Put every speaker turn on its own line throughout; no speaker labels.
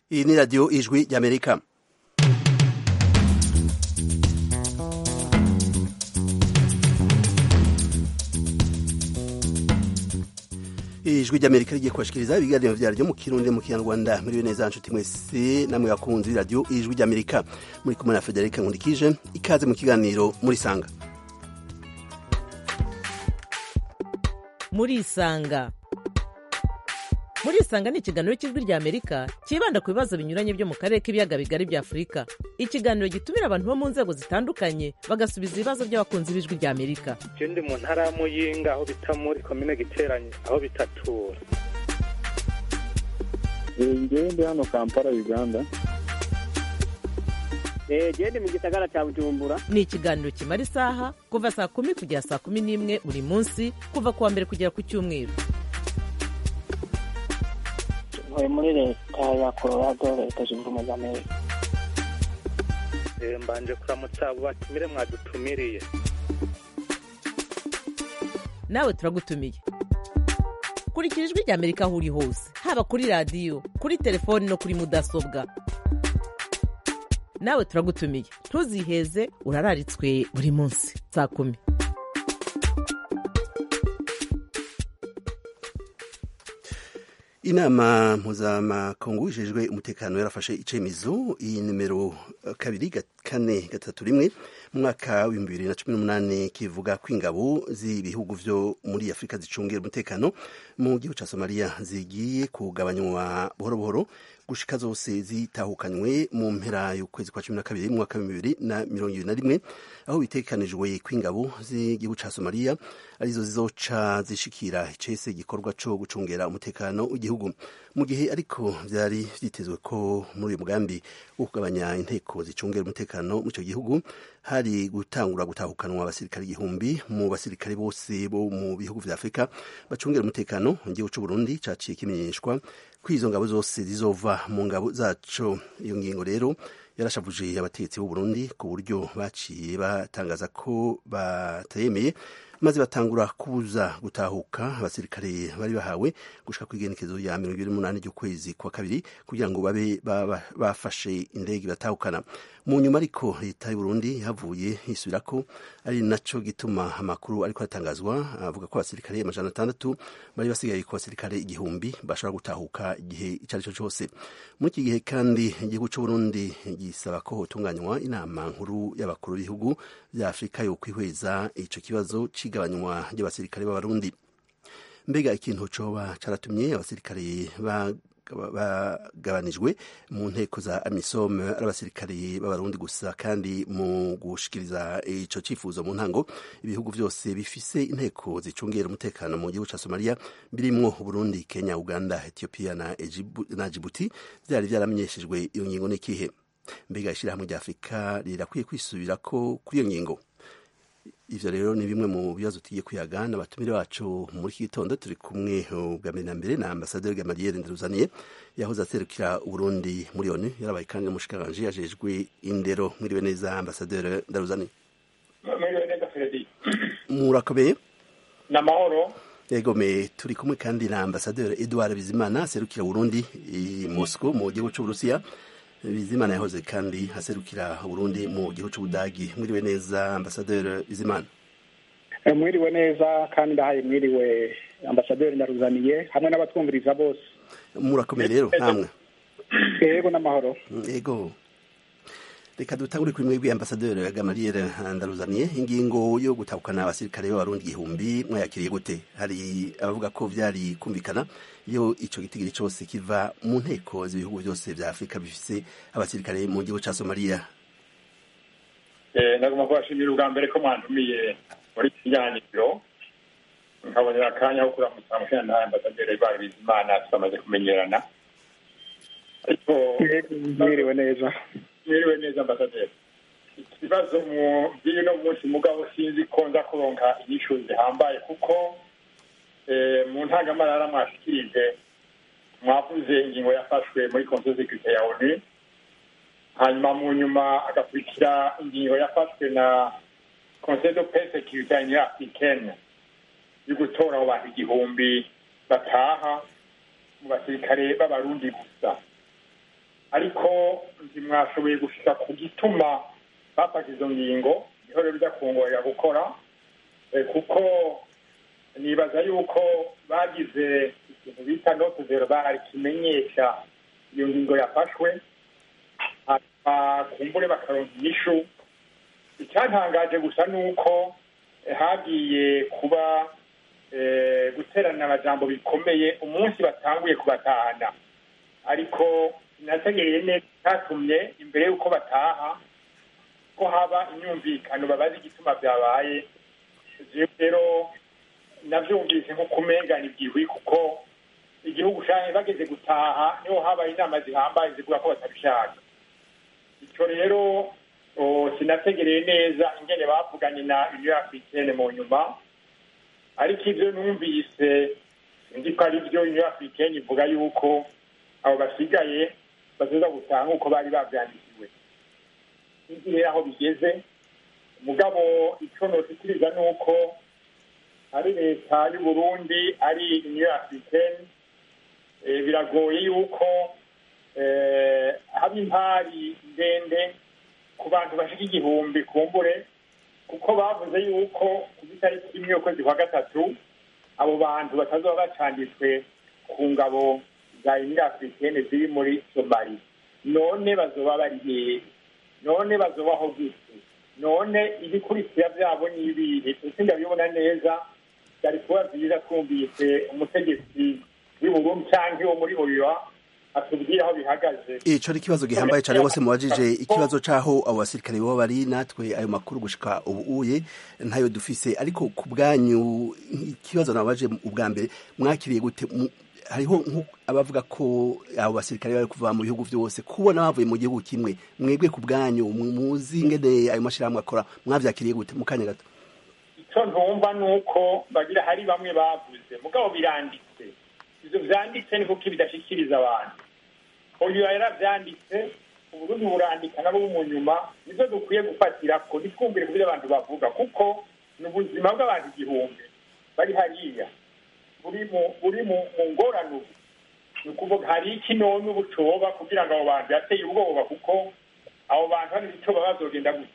iyi ni radiyo ijwi ry'amerika ijwi ry'amerika rigiye kubashikiriza ibiganiro vyaryo mu kirundi mu kinyarwanda muriwe neza nshuti mwese namwe bakunzi radiyo ijwi ry'amerika muri kumwe na federika nkundikije ikaze mu kiganiro muri sanga
murisanga murisanga ni ikiganiro cy'ijwi rya amerika cyibanda ku bibazo binyuranye byo mu karere k'ibiyaga bigari bya afurika ikiganiro gitumira abantu bo mu nzego zitandukanye bagasubiza ibibazo by'abakunzi b'ijwi rya amerika
je ndi mu ntara ya muyinga aho bita muri komine giteranye aho bitatura
ngewe ndi hano kampala uganda
gende mu gisagara cya bujumbura
ni ikiganiro kimara isaha kuva saa kumi kugera saa kumi n'imwe buri munsi kuva ku wa mbere kugera ku cyumweru
ntuye muri leta ya colorado leta zunze ubumwe za amerika
Eh, mbanje kuramutsa abo batumire mwadutumiriye
nawe turagutumiye kurikira ijwi rya amerika aho uri hose haba kuri radiyo kuri telefoni no kuri mudasobwa nawe turagutumiye ntuziheze urararitswe buri munsi saa kumi
inama mpuzamakungu ijejwe umutekano yarafashe icemizo iyi nimero eh, kabiri ga- kane gatatu rimwe mu mwaka w'ibihumbi bibiri na cumi n'umunani kivuga ko ingabo z'ibihugu vyo muri afurika zicungira umutekano mu gihugu ca somaliya zigiye kugabanywa buhoro buhoro gushika zose zitahukanywe mu mpera y'ukwezi kwa cumi na kabiri mu mwaka w'ibihumbi bibiri na mirongo ibiri na rimwe aho bitekanijwe ko ingabo z'igihugu ca somaliya arizo zizoca zishikira icese igikorwa co gucungera umutekano w'igihugu mu gihe ariko vyari vyitezwe ko muri uyu mugambi wo kugabanya inteko zicungera umutekano mu ico gihugu hari gutangura gutahukanwa abasirikare igihumbi mu basirikare bose bo mu bihugu vya afurika bacungera umutekano mu gihugu c'uburundi caciye kimenyeshwa ko izo ngabo zose zizova mu ngabo zaco iyo ngingo rero yarashavuje abategetsi b'u Burundi ku buryo baciye batangaza ko batayemeye maze batangura kubuza gutahuka abasirikare bari bahawe gushika ku igenekezo ya mirongo ibiri n'umunani ry'ukwezi kwa kabiri kugira ngo babe baba- bafashe indege batahukana mu nyuma ariko leta y'u Burundi havuye hisubira ko ari naco gituma amakuru ariko aratangazwa avuga ko abasirikare amajana atandatu bari basigaye ku basirikare igihumbi bashobora gutahuka igihe icyo ari cyo cyose muri iki gihe kandi igihugu cy'u Burundi gisaba ko hotunganywa inama nkuru y'abakuru b'ibihugu bya Afurika yo kwihweza ico kibazo c'igabanywa ry'abasirikare b'abarundi mbega ikintu coba caratumye abasirikare ba- bagabanijwe mu nteko za amisom ari abasirikare b'abarundi gusa kandi mu gushikiriza ico cifuzo mu ntango ibihugu vyose bifise inteko zicungera umutekano mu gihugu ca somaliya birimwo burundi kenya uganda ethiopia na, Ejibu, na jibuti vyari vyaramenyeshejwe iyo ngingo n'ikihe mbega ishirahamwe rya afurika rirakwiye kwisubirako kuri iyo ngingo ivyo rero ni bimwe mu bibazo tugiye kuyaga n'abatumire bacu muri iki gitondo turi kumwe uh, bwa mbere na mbere na ambasaderi Gamaliel Ndaruzaniye yahoze aserukira Uburundi muri ONU yarabaye kandi n'umushikiranganje yajejwe indero mwiriwe neza ambasaderi Ndaruzaniye
mwiriwe neza fredi
murakomeye
ni amahoro
yego me turi kumwe kandi na ambasaderi Edouard Bizimana aserukira Burundi i Moscow mu gihugu c'Uburusiya Bizimana yahoze kandi aserukira Burundi mu gihugu c'Ubudagi mwiriwe neza ambasaderi Bizimana
Eh, mwiriwe neza kandi ndahaye mwiriwe ambasaderi ndaruzaniye hamwe n'abatwumviriza bose
murakomeye rero namwe
yego n'amahoro
ego reka dutangure kuri mwebwe ambasaderi Gamaliel Ndaruzaniye ingingo yo gutahukana abasirikare b'abarundi igihumbi mwayakiriye gute hari abavuga ko vyari kumvikana iyo ico gitigiri cose kiva mu nteko z'ibihugu vyose vya Afurika bifise abasirikare mu gihugu ca Somalia
ndagomba kubashimira ubwa mbere ko mwantumiye muri iki kiganiro nkabonera akanya ko kuramutsa mushinga ambasaderi Edouard Bizimana twamaze kumenyerana ariko
Yego, mwiriwe neza
mwiriwe neza ambasaderi ikibazo mu by'uno munsi mugabo sinzi ko nza kuronka inyishu zihambaye kuko eh, mu ntangamarara mwashikirije mwavuze ingingo yafashwe muri conseil de sécurité ya onu hanyuma mu nyuma agakurikira ingingo yafashwe na conseil de paix sécurité ya union africaine yo gutora abo bantu igihumbi bataha mu basirikare b'abarundi gusa ariko ntimwashoboye gushika ku gituma bafashe izo ngingo niho rero bijya kungorera gukora kuko nibaza yuko bagize ikintu bita note verbal kimenyesha iyo ngingo yafashwe kumbure bakaronka inyishu icyantangaje gusa ni uko hagiye kuba guterana amajambo bikomeye umunsi batanguye kubatahana ariko nategereye neza cyatumye imbere y'uko bataha ko haba imyumvikano babaze igituma byabaye rero nabyumvise nko kumengana ibyihwi kuko igihugu cyane bageze gutaha niho habaye inama zihambaye zivuga ko batabishaka icyo rero sinategereye neza ingene bavuganye na uniyo africaine mu nyuma ariko ibyo numvise nzi ko ari byo uniyo africaine ivuga yuko abo basigaye bazoza gutaha nk'uko bari babyandikiwe n'igihe aho bigeze umugabo icyo notikiriza ni uko ari leta y'u Burundi ari uniyo africaine biragoye yuko haba impari ndende ku bantu bashika igihumbi kumbure kuko bavuze yuko ku itariki imwe y'ukwezi kwa gatatu abo bantu batazoba bacanditswe ku ngabo za uniyo africaine ziri muri somali none bazoba bari hehe none bazobaho gute none ibikurikira byabo ni ibihe ese ndabibona neza byari kuba byiza twumvise umutegetsi w'uburundi cyangwa wo muri oyoa atubwira aho bihagaze
ico ari ikibazo gihambaye cane bose mubajije ikibazo c'aho abo basirikare baba bari natwe ayo makuru gushika ubu uye ntayo dufise ariko ku bwanyu ikibazo nabaje ubwa mbere mwakiriye gute hariho abavuga ko abo basirikare bari kuva mu bihugu byose kubona bavuye mu gihugu kimwe mwebwe ku bwanyu muzi ngene ayo mashirahamwe akora mwavyakiriye gute mu kanya gato
icyo ntumva ni uko bagira hari bamwe bavuze mugabo biranditse ibyo byanditse ni kuko bidashikiriza abantu uyu yarabyanditse uburundi burandika nabo mu nyuma nibyo dukwiye gufatira ko ntitwumvire ku byo abantu bavuga kuko ni ubuzima bw'abantu igihumbi bari hariya buri mu ngorane ubu ni ukuvuga hari iki none ubu coba kugira ngo abo bantu yateye ubwoba kuko abo bantu hari icyo baba bazogenda gusa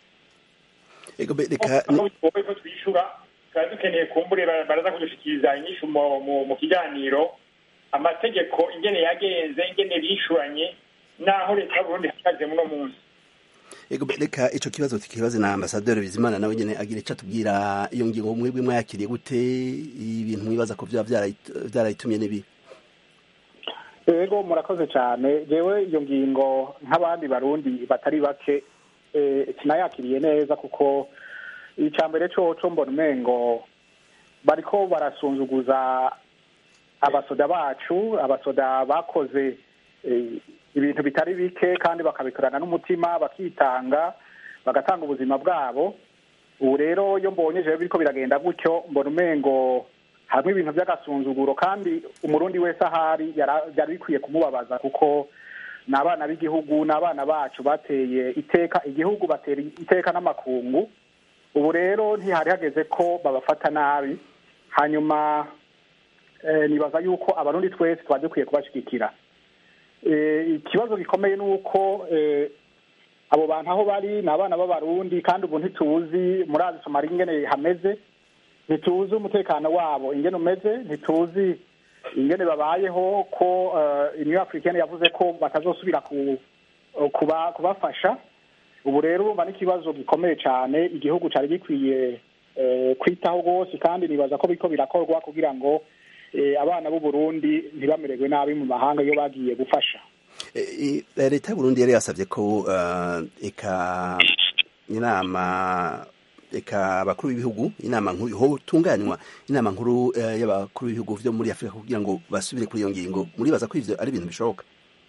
reka
ko twishyura tuba dukeneye kumbure baraza kudushikiriza inyishu mu kiganiro amategeko ingene yagenze ingene bishuranye naho leta y'uburundi ihagaze muno munsi
reka ico kibazo tukibaze na ambasaderi bizimana nawe nyene agira ico atubwira iyo ngingo mwebwe mwayakiriye gute ibintu mwibaza ko vyoba vyarayitumye n'ibi
ego murakoze cyane jewe iyo ngingo nk'abandi barundi batari bake sinayakiriye neza kuko icya mbere coco mbona umengo bariko barasunzuguza abasoda bacu abasoda bakoze ibintu bitari bike kandi bakabikorana n'umutima bakitanga bagatanga ubuzima bwabo ubu rero iyo mbonye jewe biriko biragenda gutyo mbona umengo hamwe ibintu by'agasunzuguro kandi umurundi wese ahari byari bikwiye kumubabaza kuko ni abana b'igihugu ni abana bacu bateye iteka igihugu batera iteka n'amakungu ubu rero ntihari hageze ko babafata nabi hanyuma nibaza yuko abarundi twese tuba dukwiye kubashyigikira ikibazo gikomeye ni uko abo bantu aho bari ni abana b'abarundi kandi ubu ntituzi muri azi somari ingene hameze ntituzi umutekano wabo ingene umeze ntituzi ingene babayeho ko uniyo afurikani yavuze ko batazosubira kubafasha ubu rero urumva n'ikibazo gikomeye cyane igihugu cyari gikwiye kwitaho rwose kandi nibaza ko biriko birakorwa kugira ngo abana b'u Burundi ntibamererwe nabi mu mahanga iyo bagiye gufasha
leta y'uburundi yari yasabye ko eka inama eka abakuru b'ibihugu inama nkuru hotunganywa inama nkuru y'abakuru b'ibihugu vyo muri afurika kugira ngo basubire kuri iyo ngingo muribaza ko ivyo ari ibintu bishoboka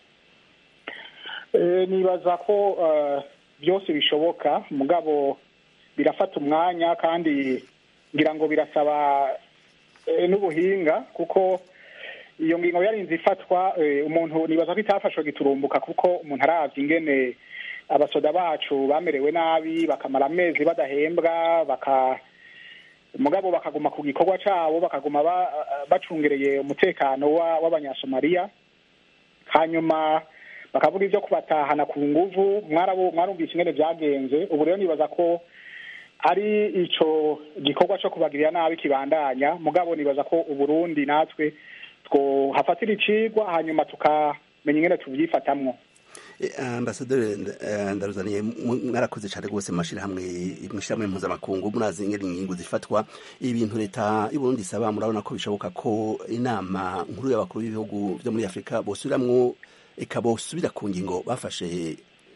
nibaza ko byose bishoboka mugabo birafata umwanya kandi ngira ngo birasaba n'ubuhinga kuko iyo ngingo yarinze ifatwa umuntu nibaza ko itafashwe giturumbuka kuko umuntu aravye ingene abasoda bacu bamerewe nabi bakamara amezi badahembwa baka mugabo bakaguma ku gikorwa cabo bakaguma bacungereye umutekano w'abanyasomaliya hanyuma bakavuga ibyo kubatahana ku nguvu mwarumvise ingene byagenze ubu rero nibaza ko ari ico gikorwa cyo kubagirira nabi kibandanya mugabo nibaza ko uburundi natwe twohafatira icigwa hanyuma tukamenya ingene tuvyifatamwo
ambasaderi ndaruzaniye mwarakoze cyane rwose mu mashyirahamwe mw'ishyirahamwe mpuzamakungu murazi ingene ingingo zifatwa ibintu leta y'uburundi isaba murabona ko bishoboka ko inama nkuru y'abakuru b'ibihugu byo muri afurika bosubiramwo eka bosubira ku ngingo bafashe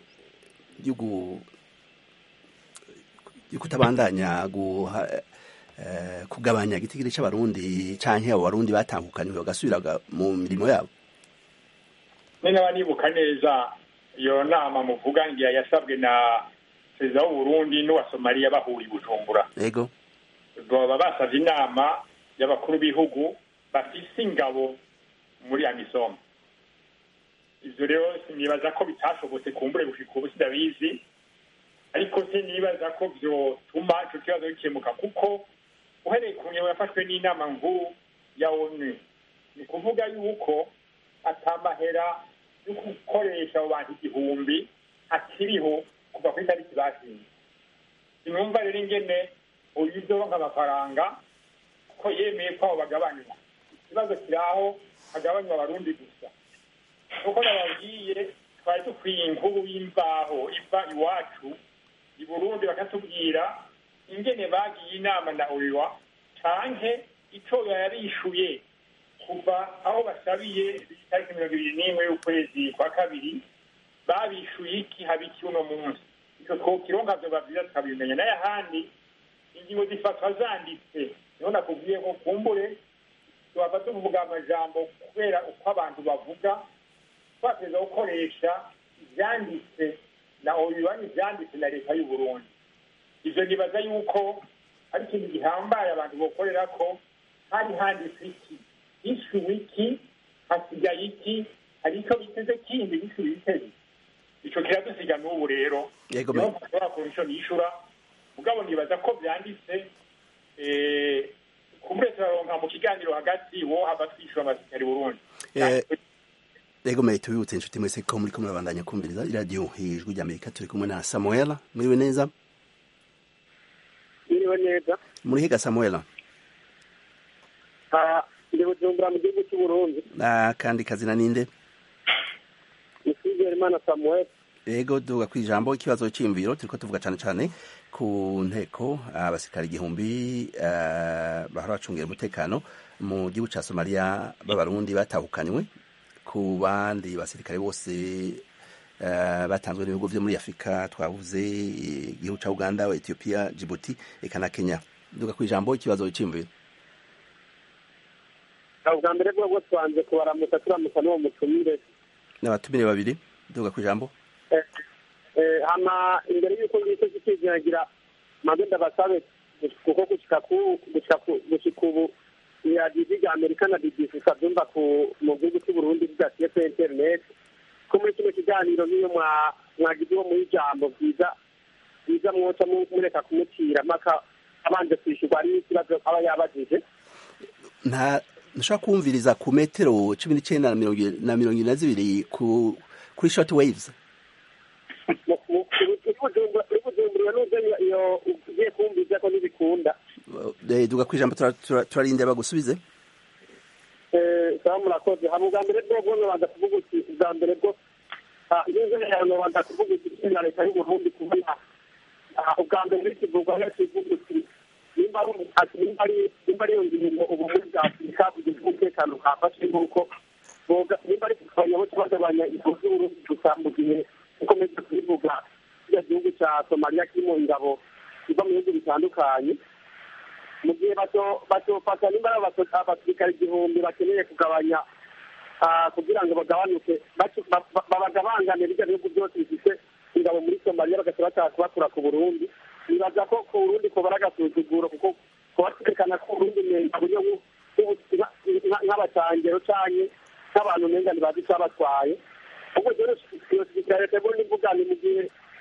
yo kutabandanya kugabanya igitigiri cy'abarundi canke abo barundi batangukaniwe bagasubira mu mirimo yabo
naba nibuka neza iyo nama muvuga ngira yasabwe na perezida w'uburundi n'uwa somaliya bahuriye bujumbura
yego
baba basabye inama y'abakuru b'ibihugu bafise ingabo muri amisom ivyo rero sinibaza ko bitashobotse kumbure gushika ubu sidabizi ariko sinibaza ko vyotuma ico kibazo gikemuka kuko uhereye ku ngingo yafashwe n'inama nkuru ya onu ni kuvuga yuko atamahera yo gukoresha abo bantu igihumbi akiriho kuva ku itariki bashinze sinumva rero ingene uyu uzoronka amafaranga ko yemeye ko abo bagabanywa ikibazo kiri aho hagabanywa abarundi gusa kuko nababwiye twari dukwiye inkuru y'imbaho iva iwacu i burundi bakatubwira ingene bagiye inama na oiwa canke ico yarishuye kuva aho basabiye itariki mirongo ibiri n'imwe y'ukwezi kwa kabiri babishuye iki haba iki uno munsi icyo twokironka vyoba vyiza tukabimenya n'ayahandi ingingo zifatwa zanditse niho nakubwiye ko kumbure tuba tuvuga amajambo kubera uko abantu bavuga twateza gukoresha ivyanditse na obibanyi ivyanditse na leta y'uburundi ivyo nibaza yuko ari ikintu gihambaye abantu bokorera ko hari handitse iki hishuwe iki hasigaye iki hari icyo biteze kindi hishuwe ibiteze ico kiradusiga n'ubu rero
Yego,
niho
me-
nshobora kubona ico nishura mugabo nibaza ko vyanditse eh, kumbure turaronka mu kiganiro hagati wo hava twishura amasirikari burundi
Eh, Ego mwe tubibutse inshuti mwese ko muri kumwe babandanya kumviriza iradiyo ijwi rya Amerika turi kumwe na Samuel mwiriwe neza
iriwe neza
muri higa Samuel
Ah, ndi bujumbura mu gihugu cy'u Burundi
ah, kandi kazina ninde
ni Imana Samuel
Ego duga kwijambo ikibazo cy'imviro turiko tuvuga cyane cyane ku nteko abasirikari igihumbi uh, bahora bacungira umutekano mu gihugu ca Somalia b'abarundi batahukanywe ku bandi basirikare bose uh, batanzwe n'ibihugu vyo muri Afrika twavuze eh, igihugu ca Uganda Ethiopia Djibouti eka na Kenya duga kwijambo ikibazo cy'imviro
ubwa mbere bwo twanze kubaramutsa turamutsa n'uwo mutumire
n'abatumire babiri duga kwijambo
Eh, eh, hama imbere y'uko ngicyo kikiziragira maze ndabasabe kuko gushika ku gushika ku gushika ubu ya didi rya amerika na bbc kabyumva ku mu gihugu cy'u burundi bidaciye kuri internet ko muri kino kiganiro niyo mwa mwagize uwo muri ijambo byiza byiza mwoca mu- mureka kumutira mpaka abanje kwishyurwa ari ikibazo aba yabajije
nta ntushobora kumviriza ku metero cumi n'icyenda na mirongo i- na mirongo ine na zibiri ku kuri short waves
Mu- mu- uri bujumbura uri bujumbura n'ubwo iyo- iyo ugiye kumviza ko ntibikunda
Eh, duga kwijambo tura- tura- turarindira bagusubize
sawa murakoze hama ubwa mbere bwo bwo babanza kuvuga uti ubwa mbere bwo ngeze hano babanza kuvuga uti na leta y'uburundi kubona ah, ubwa mbere n'ikivugwa no kivuga uti nimba ari umu- ati nimba ari nimba ari iyo ngingo ubumwe bwa afurika kugira umutekano bwafashe nk'uko boga nimba ari kugabanya bo bagabanya ingabo z'uburundi gusa mu gihe ukomeza kubivuga kiriya gihugu cya somaliya kirimo ingabo ziva mu bihugu bitandukanye mu gihe bato- batofata nimba ari abaso- abasirikare igihumbi bakeneye kugabanya ah, kugira ngo bagabanuke bacu- ba- ba- babagabangane bijya bihugu byose bifite ingabo muri somaliya bagaca bashaka kubakura ku burundi nibaza ko ku burundi kubara agasuzuguro kuko kuba twerekana ko uburundi umenga buryo bwo- bwo- nka- nka- nk'abacangero canke nk'abantu umenga ntibazi icabatwaye ubwo rero iyo sirikare leta mbona ivuga ni mu gihe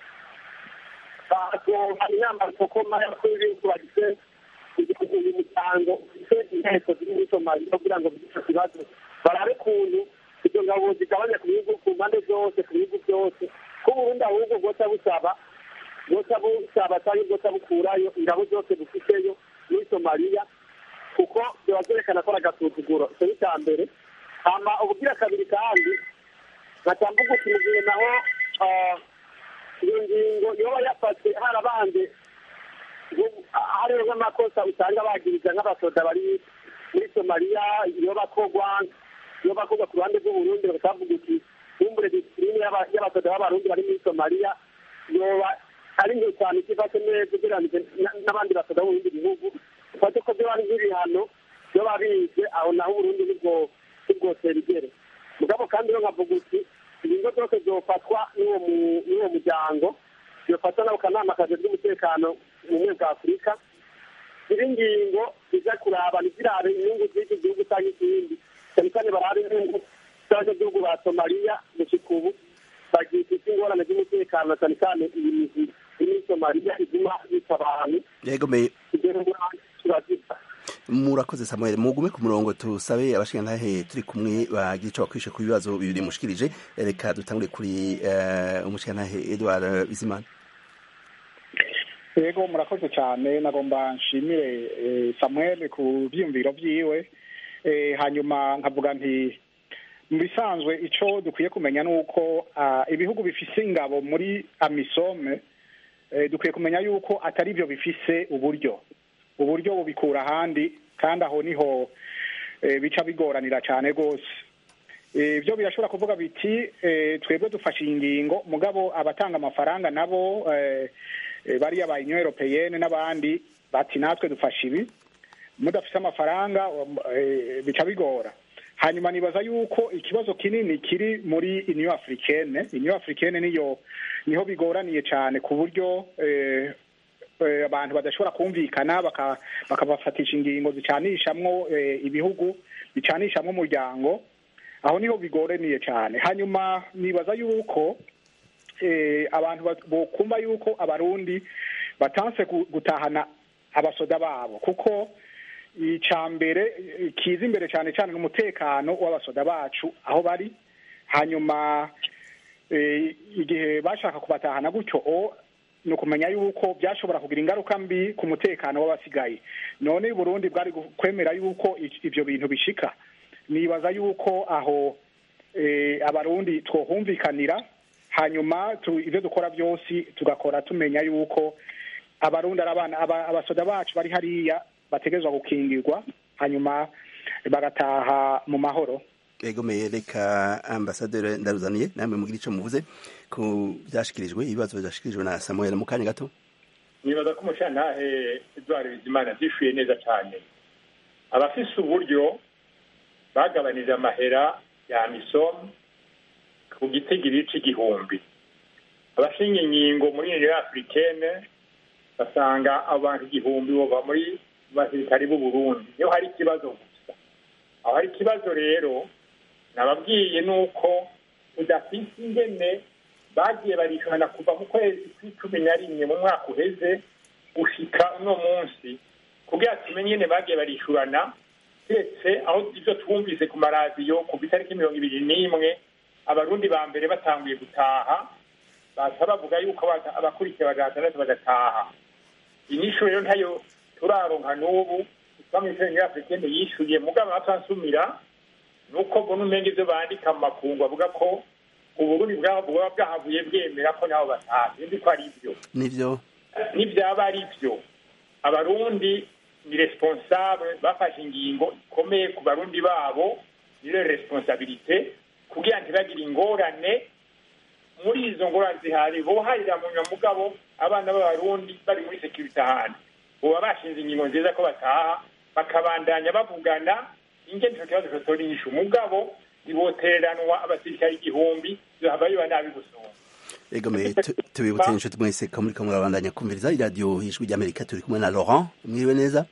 batonga inama sokoma y'abakuru b'ibihugu bagize uyu muryango ufite inteko ziri muri somaliya kugira ngo bigire ico kibazo barabe ukuntu izo ngabo zigabanya ku bihugu ku mpande zose ku bihugu byose ko uburundi ahubwo bwoca busaba bwoca busaba cyangwa bwoca bukurayo ingabo zose bufiteyo muri somaliya kuko biba byerekana ko ari agasuzuguro icyo ni icya mbere hama ubugira kabiri kandi nkatambuga uti mu gihe naho ah, iyo ngingo yoba yafashe harabanje hariho nk'amakosa usanga bagiriza nk'abasoda bari muri somaliya iyo bakogwa iyo bakogwa ku ruhande rw'uburundi bakavuga uti kumbure disipurine y'aba- y'abasoda b'abarundi bari muri somaliya yoba ari nke cyane itifashe neza ugereranije na- n'abandi basoda bo mu bindi bihugu ufate ko byo bari nk'ibihano byo babize aho naho uburundi nibwo nibwotera igere mugabo kandi rero nkavuga uti ingingo zose zofatwa n'uwo mu- n'uwo muryango yofatwa n'ako kanama kajejwe umutekano mu bumwe bwa afurika izi ngingo zijya kuraba ntizirabe inyungu z'iki gihugu cyangwa ikindi cyane cyane barabe inyungu z'abanyagihugu ba somaliya gushika ubu bagifite ingorane z'umutekano na cyane cyane iyi mizi iri muri somaliya iguma yica abantu
yego me
kugera ubu turazita
murakoze samuel mugume ku murongo tusabe abashingantahe turi kumwe bagira ico bakwishe ku bibazo bibiri mushikirije reka dutangure kuri eh, umushingantahe edward bizimana
yego murakoze cyane nagomba nshimire eh, samuel ku byiyumviro byiwe Eh, hanyuma nkavuga nti mu bisanzwe icyo dukwiye kumenya ni uko ah, ibihugu bifise ingabo muri amisome eh, dukwiye kumenya yuko atari byo bifise uburyo uburyo bubikura ahandi kandi aho niho eh, bica bigoranira cyane rwose Eh, byo birashobora kuvuga biti eh, twebwe dufashe iyi ngingo mugabo abatanga amafaranga nabo eh, eh, bariya ba union europeyenne n'abandi bati natwe dufashe ibi mudafise amafaranga um, eh, bica bigora hanyuma nibaza yuko ikibazo kinini kiri muri union africaine union africaine niyo niho bigoraniye cyane ku buryo eh, eh, abantu badashobora kumvikana baka- bakabafatisha ingingo zicanishamwo eh, ibihugu bicanishamwo umuryango aho niho bigoraniye cyane hanyuma nibaza yuko eh, abantu bat- bokumva yuko abarundi batanse gu- gutahana abasoda babo kuko icya mbere eh, kiza imbere cyane cyane n'umutekano w'abasoda bacu aho bari hanyuma eh, igihe bashaka kubatahana gutyo o ni ukumenya yuko byashobora kugira ingaruka mbi ku mutekano w'abasigaye none Burundi bwari gu- kwemera yuko i- ibyo bintu bishika nibaza yuko aho eh, abarundi twohumvikanira hanyuma tu- ibyo dukora byose tugakora tumenya yuko abarundi ari abana aba- abasoda bacu bari hariya bategerezwa gukingirwa hanyuma bagataha mu mahoro
yego me reka ambasaderi ndaruzaniye namwe mugira ico muvuze ku byashikirijwe ibibazo byashikirijwe na samuel mu kanya gato
nibaza ko umushantahe edward bizimana byishuye neza cyane abafise uburyo bagabanije amahera ya misomu ku gitigiri c'igihumbi abashinga inkingo muri uniyo afurikene basanga abantu igihumbi bova muri basirikari b'u burundi niho hari ikibazo gusa aho hari ikibazo rero nababwiye ni uko udafise ingene bagiye barishana kuva mu kwezi kw'icumi na rimwe mu mwaka uheze gushika uno munsi kugira tumenye ingene bagiye barishurana ndetse aho ibyo twumvise ku maradiyo ku itariki mirongo ibiri n'imwe abarundi ba mbere batanguye gutaha baza bavuga yuko abata- abakurikiye bagana batandatu bagataha inyishu rero ntayo turaronka n'ubu bamwe muri afurikene yishuye mugabo atansumira ni uko mbona umenge ibyo bandika mu makungu bavuga ko uburundi bwaba buba bwahavuye bwemera ko nabo bataha sinzi ko ari byo
nivyo
nibyaba ari byo abarundi ni responsable bafashe ingingo ikomeye ku barundi babo niyo responsabilite kugira ntibagire ingorane muri izo ngorane zihari boharira mu nyamugabo abana b'abarundi bari muri security ahantu boba bashinze ingingo nziza ko bataha bakabandanya bavugana ingene ico kibazo cotora inyishu mugabo ntibotereranwa abasirikare igihumbi zohava biba nabi gusumba
yego me tu- tubibutse inshuti mwese ko muriko murabandanya kumviriza iradiyo ijwi ry'amerika turi kumwe na laurent mwiriwe neza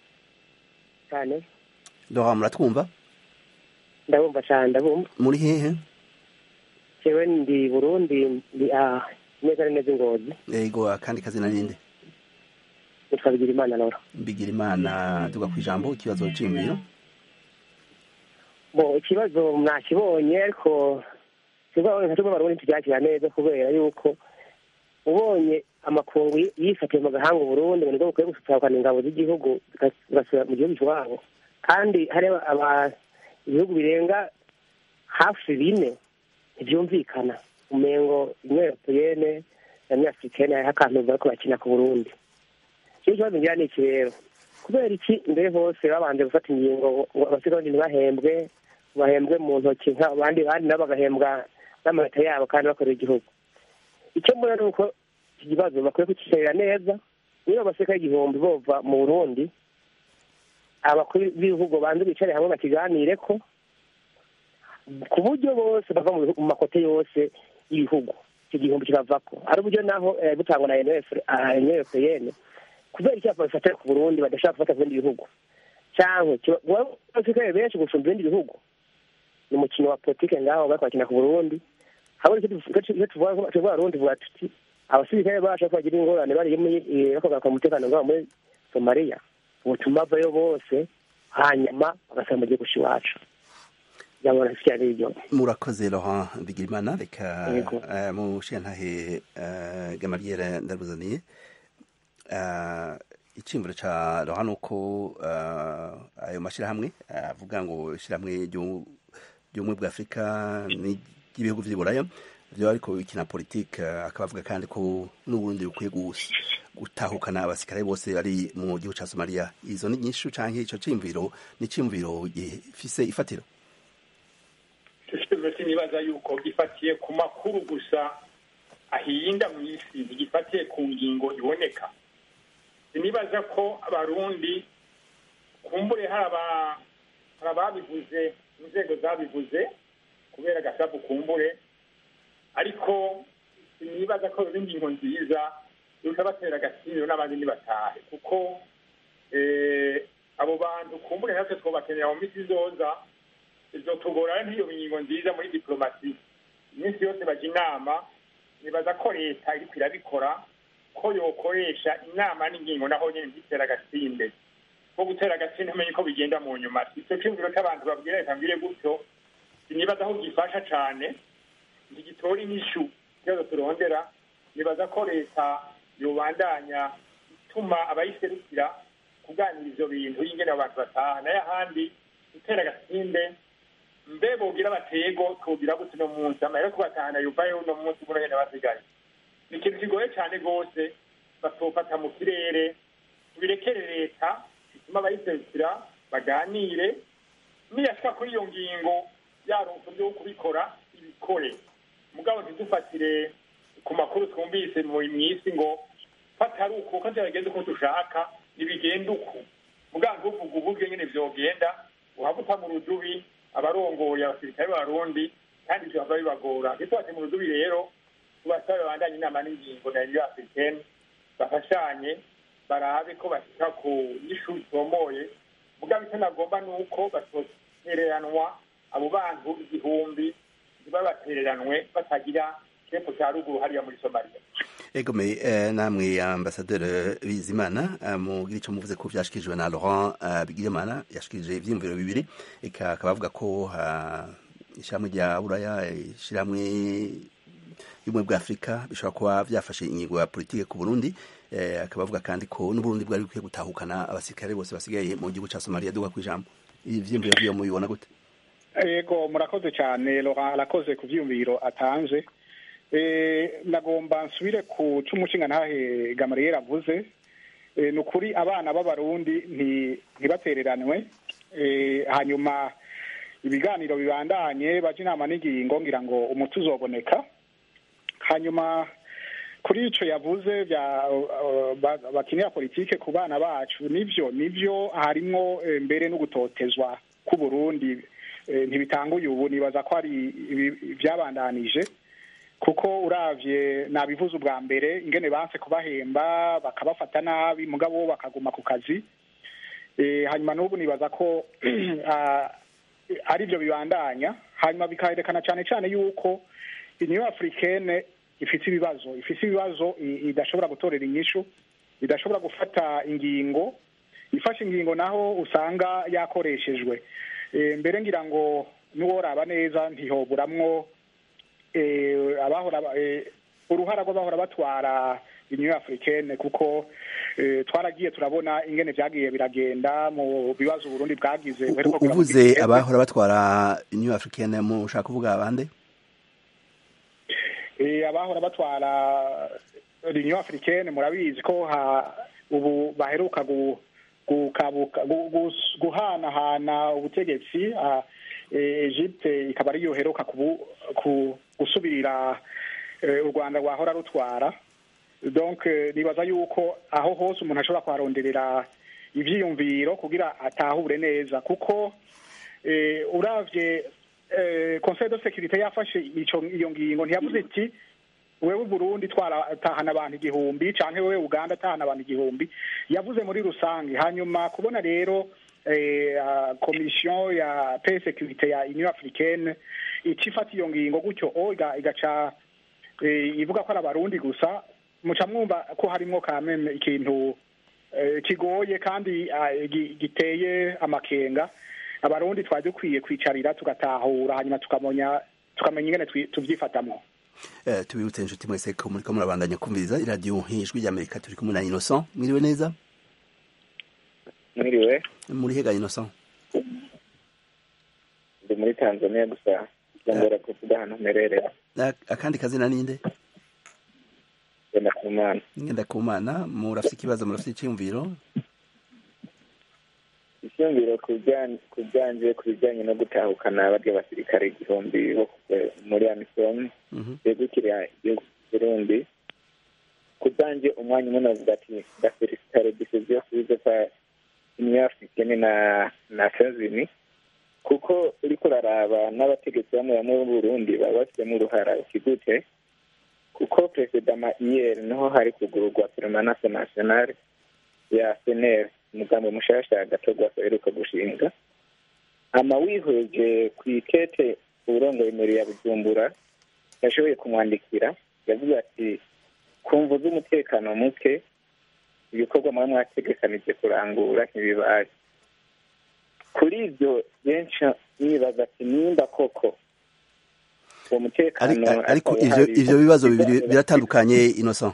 cyane
laurent muratwumva
ndabumva cyane ndabumva
muri hehe
jewe ndi burundi ndi ah, neza na neza ingozi
yego akandi kazina ninde
nitwa bigira imana lora
mbigira imana tuga ku ijambo ikibazo c'imviro
bo ikibazo mwakibonye ariko nka tumwe barundi tubyakira neza kubera yuko ubonye amakungu yifatiye mu gahanga uburundi ngo nibwo bukwiye gusutahukana ingabo z'igihugu zigasubira mu gihugu iwabo kandi hari ibihugu birenga hafi bine ntibyumvikana umengo imwe europeyene na nyafurikene hariho akantu bariko bakina ku burundi icyo kibazo ngira ni iki rero kubera iki mbere hose babanje gufata ingingo ngo abasigaye ntibahembwe bahembwe mu ntoki abandi bandi nabo bagahembwa n'amanota yabo kandi bakorera igihugu icyo mbona ni uko iki kibazo bakwiye kukicarira neza niba abasirikare igihumbi bova mu burundi abakuru b'ibihugu banze bicare hamwe bakiganire ko ku buryo bose bava mu makote yose y'ibihugu icyo gihumbi kikavako ari uburyo naho butangwa na enefupeyene kubera icyapa bifatira ku burundi badashaka gufata ku bindi bihugu cyangwa abasirikare benshi gusumba ibindi bihugu ni umukino wa politike ngaho bari kwakina ku burundi habona icyo tuvuga burundi vuga tuti abasirikare bacu bagira ingorane bari bakogaruka umutekano ngaho muri somaliya ubutuma bavayo bose hanyuma bagasaba mu gihugu cy'iwacu
murakoze laurent bigirimana reka mushiyantahe gamariyeri ndaruzaniye iciyumviro ca laurent ni uko ayo mashyirahamwe avuga ngo ishyirahamwe ry'ubumwe bwa afurika n'ibihugu vy'iburaya vyo ariko bikina politike akaba avuga kandi ko n'uburundi bukwiye gutahukana abasirikare bose bari mu gihugu ca somaliya izo ni nyinshi canke ico ciyumviro ni ciyumviro gifise ifatiro
ikibazo sinibaza yuko gifatiye ku makuru gusa ahinda mu isi ntigifatiye ku ngingo iboneka sinibaza ko abarundi kumbure hari ababivuze inzego zabivuze kubera agasapu kumbure ariko sinibaza ko biba ingingo nziza yuko batera agaciro n'abandi ntibatahe kuko abo bantu kumbure natwe twobakenera mu misi izoza bizotugora n'iyo ngingo nziza muri diplomasi iminsi yose bajya inama nibaza ko leta iriko irabikora ko yokoresha inama n'ingingo naho nyine ntitera agatsinde ko gutera agatsinde umenye ko bigenda mu nyuma icyo cyumviro cy'abantu babwira leta mbwire gutyo sinibaza aho gifasha cane ntigitora inyishu ikibazo turondera nibaza ko leta yobandanya ituma abayiserukira kuganira ivyo bintu y'ingene abantu bataha nayo ahandi gutera agatsinde mbe bogira batego twogira gute uno munsi amahera kubatahana yuvayo uno munsi buno nyene basigaye ni ikintu kigoye cane rwose batofata mu kirere tubirekere leta bituma abayiserukira baganire niyashika kuri iyo ngingo yaronse uburyo bwo kubikora ibikore mugabo ntidufatire ku makuru twumvise mu isi ngo fatari uko ko byageze uko dushaka ntibigenda uku mugabo ntuvuga uburyo nyene vyogenda uhabuta mu rudubi abarongoye abasirikare b'abarundi kandi ivyo hava bibagora ntitubate mu rudubi rero tubasabe babandanye inama n'ingingo na uniyo africaine bafashanye barabe ko bashika ku nyishu zitomoye mugabo icyo nagomba ni uko batotereranwa abo bantu igihumbi ntibabatereranwe batagira kepo cya ruguru hariya muri somaliya
egome eh, namwe ambasaderi bizimana uh, mugira ico muvuze ko vyashikirijwe na laurent uh, bigirimana yashikirije ivyiyumviro bibiri eka akaba avuga ko uh, ishyirahamwe rya buraya ishyirahamwe y'ubumwe bwa afurika bishobora kuba vyafashe ingingo ya politike ku burundi eh, akaba avuga kandi ko n'uburundi bwari bukwiye gutahukana abasirikare bose basigaye mu gihugu ca somaliya duga kw'ijambo ivyiyumviro vyiyo mubibona gute
yego murakoze cyane laurent arakoze ku vyiyumviro atanze nagomba nsubire ku cy'umushinga ntahe gamariyeri avuze ni ukuri abana b'abarundi ntibatereranwe hanyuma ibiganiro bibandanye baje inama n'ingingo ngira ngo umuti uzoboneka hanyuma kuri icyo yavuze bakinira politike ku bana bacu nibyo nibyo harimo mbere no gutotezwa k'uburundi ntibitanguye ubu nibaza ko ari byabandanije kuko uravye nabivuze ubwa mbere ingene banse kubahemba bakabafata nabi mugabo bakaguma ku kazi hanyuma n'ubu nibaza ko ari byo bibandanya hanyuma bikaherekana cyane cyane yuko uniyo africaine ifite ibibazo ifite ibibazo idashobora gutorera inyishu idashobora gufata ingingo ifashe ingingo naho usanga yakoreshejwe Eh, mbere ngira ngo n'uworaba neza ntihoburamwo eh, abahora ba- eh, uruhara rw'abahora batwara union africaine kuko eh, twaragiye turabona ingene vyagiye biragenda mu bibazo uburundi bwagize buheruka kugira mu
uvuze
gihe-
abahora batwara new african mushaka kuvuga abande
Eh, abahora batwara union africaine murabizi ko ha ubu baheruka gu- gukabuka gu- gus- guhanahana ubutegetsi ah, eh, Egypte ikaba ariyo heruka kubu- ku- gusubirira eh, u Rwanda rwahora rutwara donc eh, nibaza yuko aho hose umuntu ashobora kuharonderera ivyiyumviro kugira atahure neza kuko eh, uravye eh, conseil de sécurité yafashe ico iyo ngingo ntiyavuze iti wewe Burundi twaratahana abantu igihumbi canke wewe Uganda atahana abantu igihumbi yavuze muri rusange hanyuma kubona rero eh, ah, commission ya paix et sécurité ya Union africaine icifata iyo ngingo gutyo o iga- igaca eh, ivuga ko ari abarundi gusa muca mwumva ko harimwo kameme ikintu eh, kigoye kandi ah, gi- giteye amakenga abarundi twari dukwiye kwicarira tugatahura hanyuma tukamenya tukamenya ingene twi- tuvyifatamwo
Eh, tubibutse inshuti mwese ko muriko murabandanya kumviriza iradiyo ijwi ry'amerika turi kumwe na innocent mwiriwe neza
mwiriwe
muri hega innocent
ndi muri tanzania gusa byongera kuvuga ahantu mpererera
A- akandi kazina ninde
genda ku mana
ngenda ku mana murafite ikibazo murafite iciyumviro
icyumviro ku bijyanye- ku byanje ku bijyanye no gutahukana barya basirikare igihumbi bo ku- muri amisom
Mhm.
begukira igihugu cy'uburundi ku byanjye umwanya umwe navuga ati ndafelicitare decision subize kwa union africaine na nations unies kuko uriko uraraba n'abategetsi bamwe bamwe b'uburundi baba bafitemo uruhara ikigute kuko perezida iyeri niho hari kugururwa permanence nationale ya seneri umugambi mushasha gatorwa aheruka gushinga ama wihweje ku ikete uburongoye imbere ya bujumbura yashoboye kumwandikira yavuze ati ku mvu z'umutekano muke ibikorwa muba mwategekanije kurangura ntibibaye kuri ibyo benshi nibaza ati nimba koko uwo mutekano
Ari- ariko
ataba
ivyo
hari-
ivyo bibazo bibiri biratandukanye innocent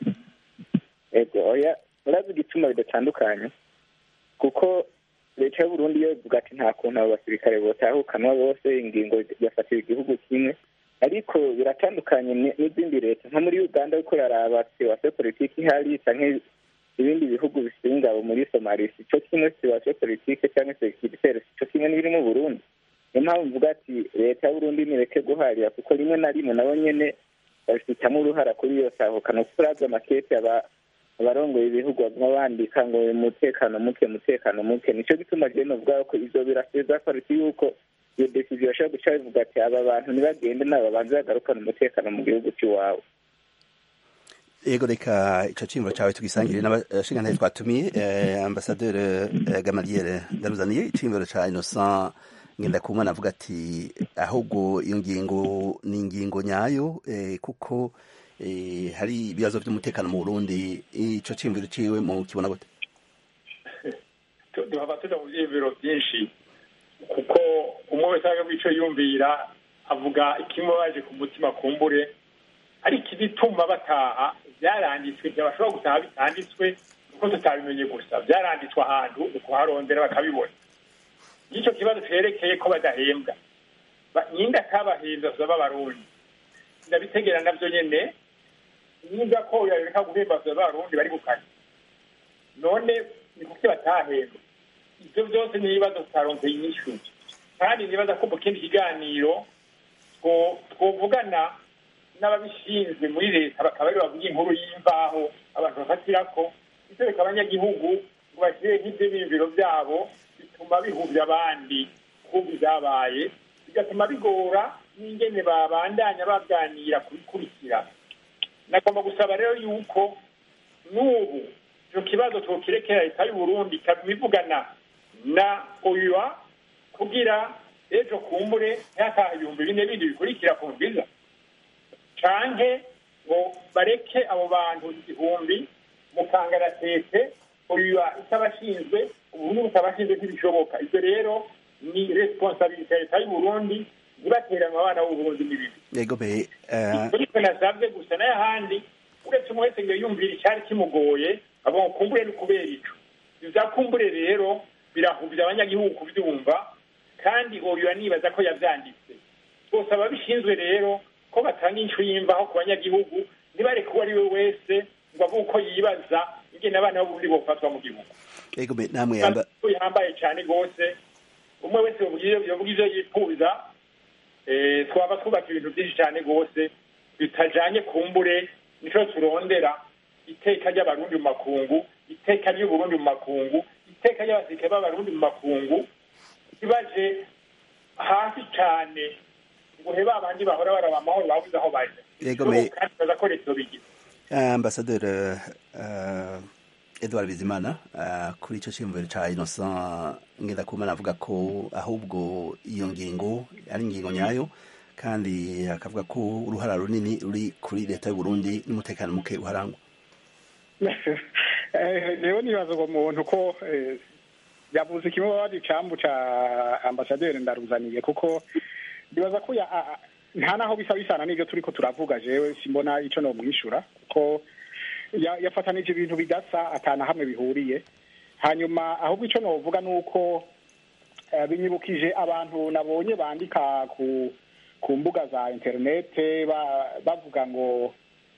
ego oya urazi igituma bidatandukanye kuko leta y'uburundi yo ivuga ati nta kuntu abo basirikare botahukanwa bose ingingo yafatira igihugu kimwe ariko biratandukanye ni- n'izindi leta nko muri uganda uriko uraraba siwase politiki ihari canke ibindi bihugu bifite ingabo muri somali sico kimwe siwase politike canke sekiritere sico kimwe n'ibiri mu burundi niyo mpamvu mvuga ati leta y'uburundi nireke guharira kuko rimwe na rimwe nabo nyene babifitamo uruhara kuri iyo tahukana kuko uravye amakete aba abarongoye ibihugu baguma bandika ngo umutekano muke umutekano muke nico gituma jewe novuga ko ivyo biraseza pariti yuko iyo decision bashobora guca bivuga ati aba bantu ntibagende nabo babanze bagarukana umutekano mu gihugu c'iwabo
Ego reka ico cimbo cawe tugisangire n'abashingantahe twatumiye eh, ambasaderi eh, Gamaliel ndaruzaniye icimbo ca Innocent Ngendakumana avuga ati ahubwo iyo ngingo ni ingingo nyayo eh, kuko eh, hari ibibazo vy'umutekano mu Burundi ico cimviro ciwe mu kibona gute
Tu- duhava tuja mu vyiyumviro vyinshi kuko umwe wese aga ico yumvira avuga ikimubaje ku mutima kumbure ariko igituma bataha vyaranditswe ntibashobora gutaha bitanditswe kuko tutabimenye gusa vyaranditswe ahantu ukuharondera bakabibona ico kibazo cerekeye ko badahembwa Ba- nyinde atabahembwa vyoba abarundi ndabitegera navyo nyene niba ko yareka guhemba vyoba abarundi bari gukanya none ni kuki batahembwa ivyo vyose ni ibibazo tutaronkeye inyishu kandi nibaza ko mu kindi kiganiro two- twovugana n'ababishinzwe muri leta bakaba ari bavuga inkuru y'imvaho abantu bafatirako itereka abanyagihugu ngo bashyire nk'ivyo biyumviro vyabo bituma bihuvya abandi kumva ivyabaye bigatuma bigora n'ingene babandanya baganira kubikurikira nagomba gusaba rero yuko n'ubu icyo kibazo tukirekera leta y'uburundi ikabivugana na oyua kugira ejo kumbure ntihataha ibihumbi bine bindi bikurikira ku bwiza canke ngo bareke abo bantu igihumbi mu kangaratete oyua itabashinzwe uburundi butabashinzwe ntibishoboka ivyo rero ni responsabilite ya leta y'uburundi ntibaterane abana b'uburundi n'ibindi
yego be eh,
ariko nasabye gusa n'ayahandi uretse umwe wese ngo yumvire icyari kimugoye abo kumbure ni kubera ico ivyakumbure rero birahubya abanyagihugu kuvyumva kandi oyo nibaza ko yavyanditse bose ababishinzwe rero ko batanga incu y'imvaho ku banyagihugu ntibareke uwo ari we wese ngo avuge uko yibaza ingene abana b'uburundi bofatwa mu gihugu
yego be namwe yamba
ko yambaye cyane rwose umwe wese yovuga ivyo yifuza eh, twaba twubaka ibintu byinshi cyane rwose bitajanye kumbure nico turondera iteka ry'abarundi mu makungu iteka ry'uburundi mu makungu iteka ry'abasirikare b'abarundi mu makungu ntibaje hasi cyane ngo he babandi bahora baraba amahoro babuze aho baja
Yego, me-
kandi baza ko leta bigira
ambasaderi uh, edward bizimana uh, kuri icyo cyiyumviro cya innocent ngendakumana avuga ko ahubwo iyo ngingo ari ingingo nyayo kandi akavuga ko uruhara runini ruri kuri leta y'uburundi n'umutekano muke uharangwa
Eh, rero nibaza uwo muntu ko eh, yavuze kimwe babaza icambu ca ambasaderi ndaruzaniye kuko nibaza ko ya- a- a- nta naho bisa bisana n'ivyo turiko turavuga jewe simbona ico nomwishura kuko ya- yafatanije ibintu bidasa atana hamwe bihuriye hanyuma ahubwo ico novuga nuko eh, binyibukije abantu nabonye bandika ku ku mbuga za interinete ba- bavuga ngo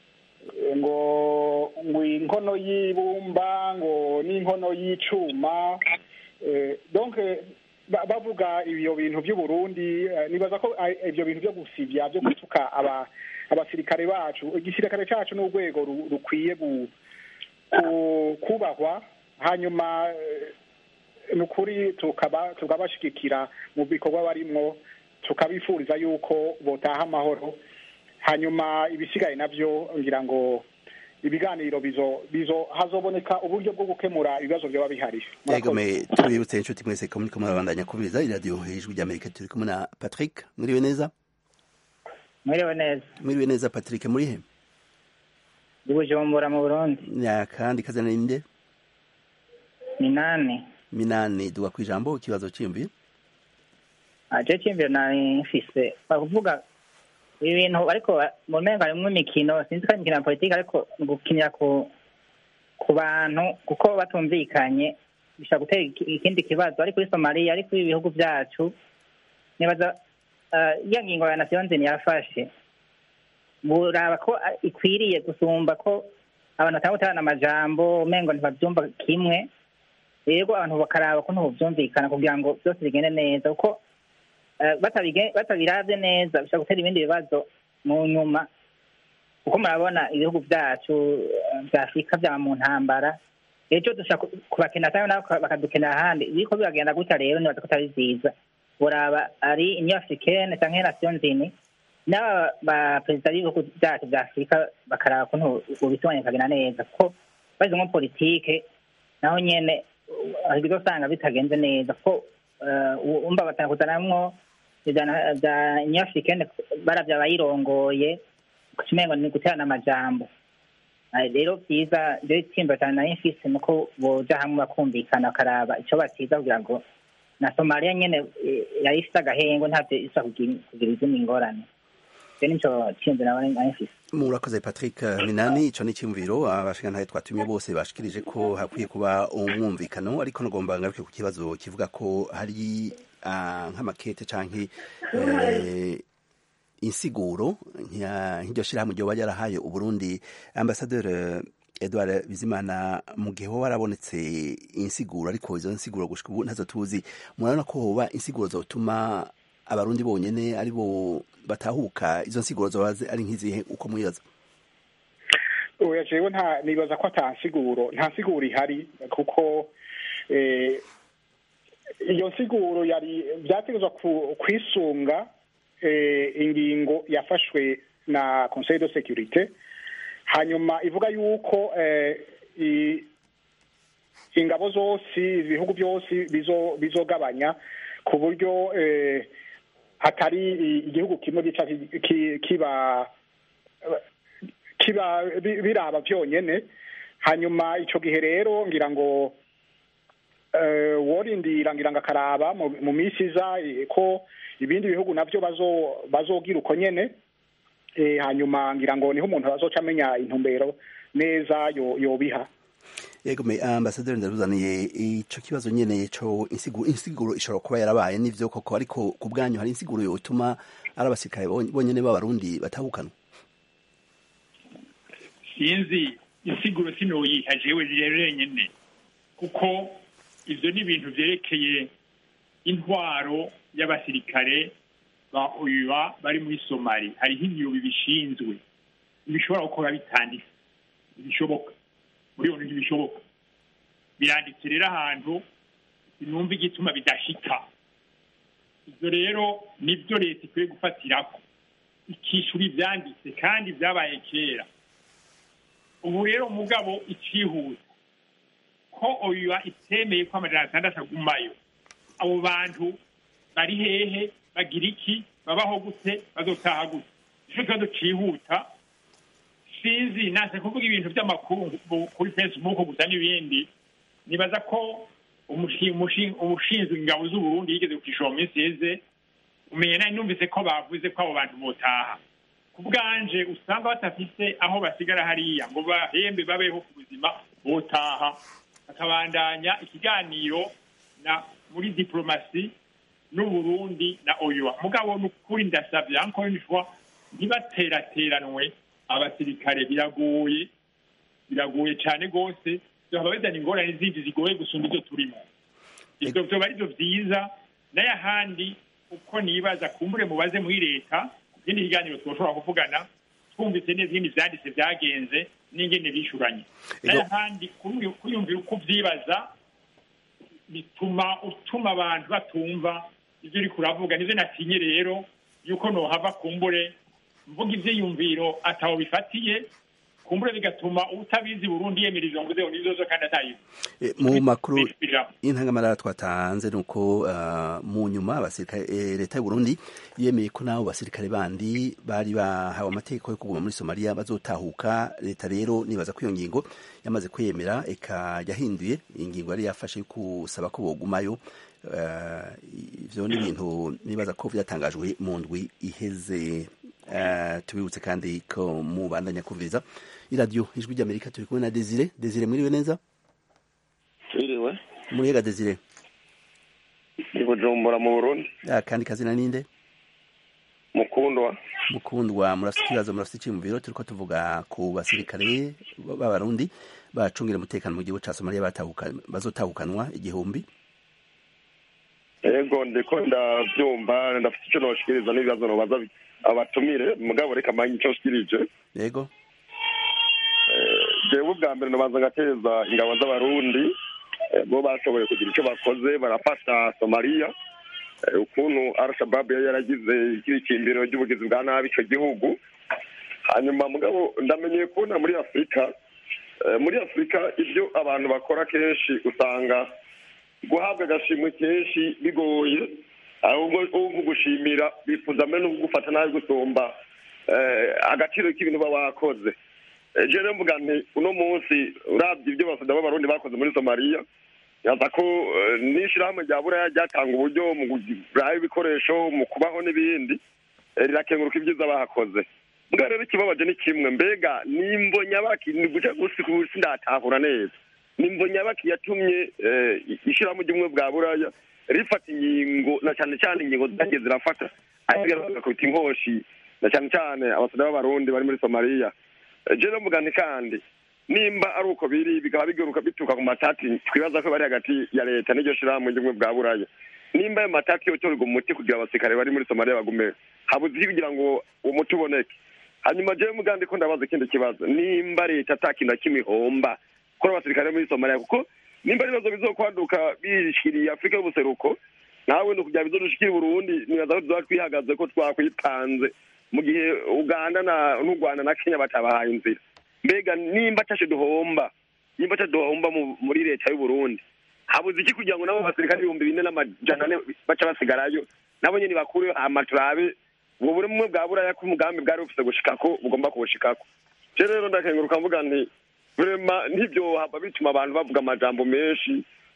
ngo ngo inkono y'ibumba ngo n'inkono y'icuma eh, donc eh, ba- bavuga ibyo bintu by'uburundi eh, nibaza ko ah, ibyo bintu byo gusivya byo gutuka aba abasirikare bacu igisirikare cacu n'urwego ru- rukwiye gu- ku- kubahwa hanyuma eh, ni ukuri tukaba tukabashigikira mu bikorwa barimwo tukabifuriza yuko botaha amahoro hanyuma ibisigaye navyo ngira ngo ibiganiro bizo bizo hazoboneka uburyo bwo gukemura ibibazo byaba bihari
yego me tubibutse inshuti mwese ko muriko murabandanya kubiriza iradiyo ijwi ry'amerika turi kumwe na patrick mwiriwe neza
mwiriwe neza
mwiriwe neza patrick muri he
ndi bujumbura mu burundi
kandi kazana ninde
minani
minani duga ku ijambo ikibazo cyiyumviye
aje cyimviro nari mfise bakuvuga ibi bintu ariko mu mengo harimwo imikino sinzi ko ari imikino ya politiki ariko ni gukinira ku ku bantu kuko batumvikanye bishobora gutera iki- ikindi kibazo ari kuri somaliya ari kuri ibihugu byacu nibaza eh, iya ngingo ya nasiyo nzini yafashe buraba ko ah, ikwiriye gusumba ko abantu batanga guterana amajambo umengo ntibabyumva kimwe rero abantu bakaraba ko ntubyumvikana kugira ngo byose bigende neza kuko eh, batabige- batabiravye neza bishobora gutera ibindi bibazo mu nyuma kuko murabona ibihugu byacu eh, vya afurika vyaba mu ntambara ejo dushobora ku- kubakena cyangwa nabo baka- bakadukenera ahandi biriko biragenda gutya rero nibaza ko atari vyiza buraba ari union africaine canke nation nzini n'aba ba perezida b'ibihugu byacu vya afurika bakaraba kuntu ubitunganya bikagenda neza kuko bashyizemo politike naho nyene uh, bizosanga bitagenze neza kuko uh, umva batanga kuzanamwo ivya vya union africaine baravya abayirongoye kukimengo ni guterana amajambo Ah, rero vyiza rero itsimba cyane nari mfise nuko boja hamwe bakumvikana bakaraba ico batiza kugira ngo na somaliya nyene eh, yari ifise agahengo ntavyo isa kugira kugira izindi ngorane rero nico cimbe nawe nari mfise
murakoze patrick minani ico ni icyumviro abashikantahe twatumye bose bashikirije ko hakwiye kuba umwumvikano ariko nagomba ngaruke ku kibazo kivuga ko hari ah, nk'amakete canke eh, insiguro nka- nk'iryo shirahamwe ryoba ryarahaye uburundi ambasaderi edward bizimana mu gihe hoba warabonetse insiguro ariko izo nsiguro gushika ubu ntazo tuzi murabona ko hoba insiguro zotuma abarundi bonyene ari bo batahuka izo nsiguro zoba zi- ari nk'izihe uko mwibaza
oya jewe nta nibaza ko ata nsiguro nta nsiguro ihari kuko eh, iyo nsiguro yari byategezwa ku- kwisunga eh, ingingo yafashwe na conseil de sécurité hanyuma ivuga yuko eh, i- ingabo zose ibihugu byose bizo bizogabanya ku buryo eh, hatari i- igihugu kimwe gica ki- ki- kiba kiba bi- biraba byonyene hanyuma ico gihe rero ngira ngo eh, worindira ngira ngo akaraba mu- mu minsi iza eh, ko ibindi bihugu navyo bazo bazogira uko nyene eh, hanyuma ngira ngo niho umuntu azoca amenya intumbero neza yo- yobiha
yego me ambasaderi ndaruzaniye ico kibazo nyene co insiguro insiguro ishobora kuba yarabaye n'ivyo koko ariko ku bwanyu hari insiguro yotuma ari abasirikare bon- bonyene b'abarundi batahukanwa
sinzi insiguro sinoyiha jewe rero nyene kuko ivyo ni ibintu vyerekeye intwaro y'abasirikare ba oyuwa bari muri somali hariho ibiro bibishinzwe ntibishobora gukora bitanditse ntibishoboka muri iyo ntibishoboka biranditse rero ahantu sinumva igituma bidashika ibyo rero nibyo leta ikwiye gufatirako ikishura ivyanditse kandi vyabaye kera ubu rero mugabo icihuta ko oya itemeye ko amajana atandatu agumayo abo bantu bari hehe bagira iki babaho gute bazotaha gute nico kibazo cihuta sinzi nase kuvuga ibintu vy'amakuru bu- kuri facebook gusa n'ibindi nibaza ko umushi- umushi- umushinzwe ingabo z'uburundi yigeze kukishora mu minsi yeze umenye nari numvise ko bavuze ko abo bantu botaha ku bwanje usanga batafise aho basigara hariya ngo bahembe babeho ku buzima botaha bakabandanya ikiganiro na muri diplomasi n'uburundi na oyoa mugabo ni ukuri ndasavye encore une fois ntibaterateranwe abasirikare biragoye biragoye cane rwose vyohaba bizana ingorane zindi zigoye gusumba izo turimo ivyo vyoba arivyo vyiza n'ayahandi uko nibaza kumbure mubaze muri leta ikindi kiganiro twoshobora kuvugana twumvise neza ingene vyanditse vyagenze n'ingene bishuranye n'ayahandi kuri- kwiyumvira uko uvyibaza bituma utuma abantu batumva ivyo uriko uravuga nivyo natinye rero yuko nohava kumbure mvuga ivyiyumviro ataho bifatiye kumbure bigatuma utabizi burundi yemera izo mvuzeho n'izozo kandi atayizi
E, mu makuru
ijambo
y'intangamara twatanze ni uko ah, mu nyuma abasirikare eh, leta y'u Burundi yemeye ko nabo basirikare bandi bari bahawe amategeko yo kuguma muri Somalia bazotahuka leta rero nibaza ko iyo ngingo yamaze kwemera eka yahinduye ingingo yari yafashe yo kusaba ko bogumayo Ah, ivyo ni ibintu nibaza ko vyatangajwe mu ndwi iheze Ah, tubibutse kandi ko mubandanya kumviriza iradiyo ijwi ry'amerika turi kumwe na desire desire mwiriwe neza
Twiriwe
muriega desire
ndi Bujumbura mu Burundi
Ah, kandi kazina ninde
mukundwa
mukundwa murafite ikibazo murafite icyiyumviro turiko tuvuga ku basirikare b'abarundi bacungira umutekano mu gihugu ca somaliya batahuka- bazotahukanwa igihumbi
ego ndiko ndavyumva ndafite ico noshikiriza n'ibibazo nobaza bi- abatumire mugabo reka manye ico nshikirije
yego
Eh, jewe ubwa mbere nobanza ngateza ingabo z'abarundi eh, bo bashoboye kugira ico bakoze barafasha somaliya Eh, ukuntu al-shabab yari yaragize ikibikimbiro ry'ubugizi bwa nabi ico gihugu hanyuma mugabo ndamenyeye kubona muri afurika eh, muri afurika ibyo abantu bakora kenshi usanga guhabwa agashimwe kenshi bigoye ahubwo ubu gushimira bifuza mbere no kugufata nabi gusumba eh, agaciro k'ibintu uba wakoze Eh, je rero mvuga nti uno munsi urabye ibyo basoda b'abarundi bakoze muri somaliya yaza ko eh, n'ishirahamwe rya buraya ryatanga uburyo mu kugura ibikoresho mu kubaho n'ibindi eh, rirakenguruka ibyiza bahakoze mbwa rero ikibabaje ni kimwe mbega nimbo nyabaki ni guca gusi kusi ndatahura neza nimbo nyabaki yatumye eh, ishirahamwe ry'ubumwe bwa buraya rifata ingingo na cyane cyane ingingo zagiye zirafata ariko bagakubita inkoshi na cyane cyane abasoda b'abarundi bari muri somaliya Eh, je mvuga nti kandi nimba ari uko biri bikaba bigaruka bituruka ku matati twibaza ko bari hagati ya leta n'iryo shirahamwe ry'ubumwe bwa buraya nimba ayo matati yotorerwa umuti kugira abasirikare bari muri somaliya bagume habuze iki kugira ngo uwo muti uboneke hanyuma jewe mugandi ko ndabaza ikindi kibazo nimba leta ata kintu na kimwe ihomba kuri abasirikare muri somaliya kuko nimba ari ibibazo bizokwaduka bishiriye afurika y'ubuseruko nawe ni ukugira bizodushikira i burundi nibaza ko tuzoba twihagaze ko twakwipanze mu gihe uganda na n'u rwanda na kenya batabahaye inzira mbega nimba atashe duhomba nimba atashe duhomba mu- muri leta y'u burundi habuze iki kugira ngo nabo basirikare ibihumbi bine n'amajana ane baca basigarayo nabo nyene bakure hama turabe ubwo bumwe bwa buraya ko umugambi bwari bufise gushikako bugomba kubushikako je rero ndakenguruka mvuga nti vrema ntibyohava bituma abantu bavuga amajambo menshi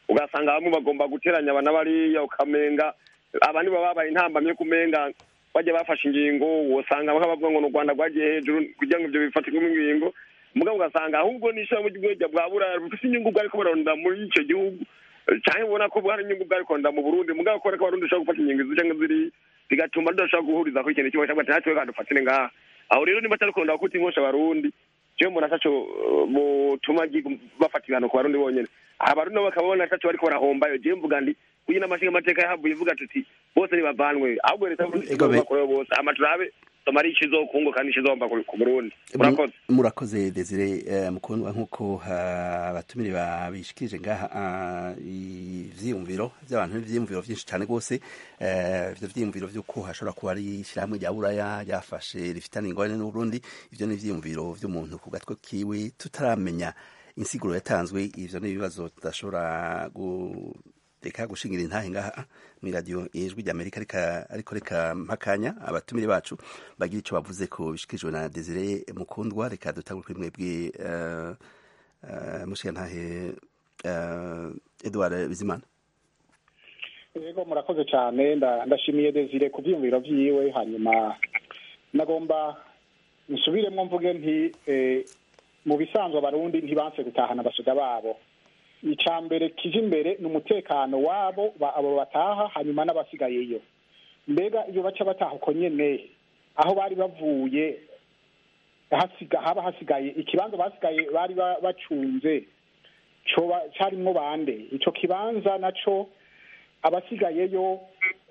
ugasanga bamwe bagomba guteranya abana bariya ukamenga abandi baba babaye intambamye kumenga bajya bafashe ingingo wosanga bavuga ngo ni u rwanda rwagiye hejuru kugira ngo ibyo bifatirwemo ingingo mugabo ugasanga ahubwo n'ishyirahamwe ry'ubwenge bwa buraya bufite inyungu bwari kubarondera muri icyo gihugu cyangwa ubona ko hari inyungu bwari kurondera mu burundi mugabo kubera ko abarundi bashobora gufata ingingo izi cyangwa ziri bigatuma tudashobora guhuriza ku ikintu kimwe cyangwa ati natwe kadufatire ngaha aho rero niba atari kurondera kuta inkosha abarundi jewe mbona ataco butuma bafata ibihano ku barundi bonyene abarundi nabo bakaba babona ataco bariko barahombayo jewe mvuga ndi kugira n'amashinga amateka yahavuye ivuga tuti bose nibavanwe ahubwo leta bakorewe bose ama turabe somari ikizokungo kandi ikizomba ku burundi murakoze
murakoze desire mukundwa nk'uko abatumire babishikirije ngaha ivyiyumviro vy'abantu n'ivyiyumviro vyinshi cane rwose ivyo vyiyumviro vy'uko hashobora kuba ari ishirahamwe rya buraya ryafashe rifitanye ingorane n'uburundi ivyo ni ivyiyumviro vy'umuntu ku gatwe kiwe tutaramenya insiguro yatanzwe ivyo ni ibibazo tudashobora reka gushingira intahe ngaha muri radiyo ijwi rya amerika ariko reka mpakanya abatumire bacu bagira icyo bavuze ko bishikirijwe na desire mukundwa reka dutangure kuri mwebwe mushinga ntahe edouard bizimana
yego murakoze cyane ndashimiye desire ku byiyumviro byiwe hanyuma nagomba nsubiremo mvuge nti mu bisanzwe abarundi ntibanse gutahana abasoda babo icya mbere kije imbere ni umutekano wabo abo bataha hanyuma n'abasigayeyo mbega iyo baca bataha uko nyene aho bari bavuye haba hasigaye ikibanza basigaye bari bacunze cyarimwo bande icyo kibanza naco abasigayeyo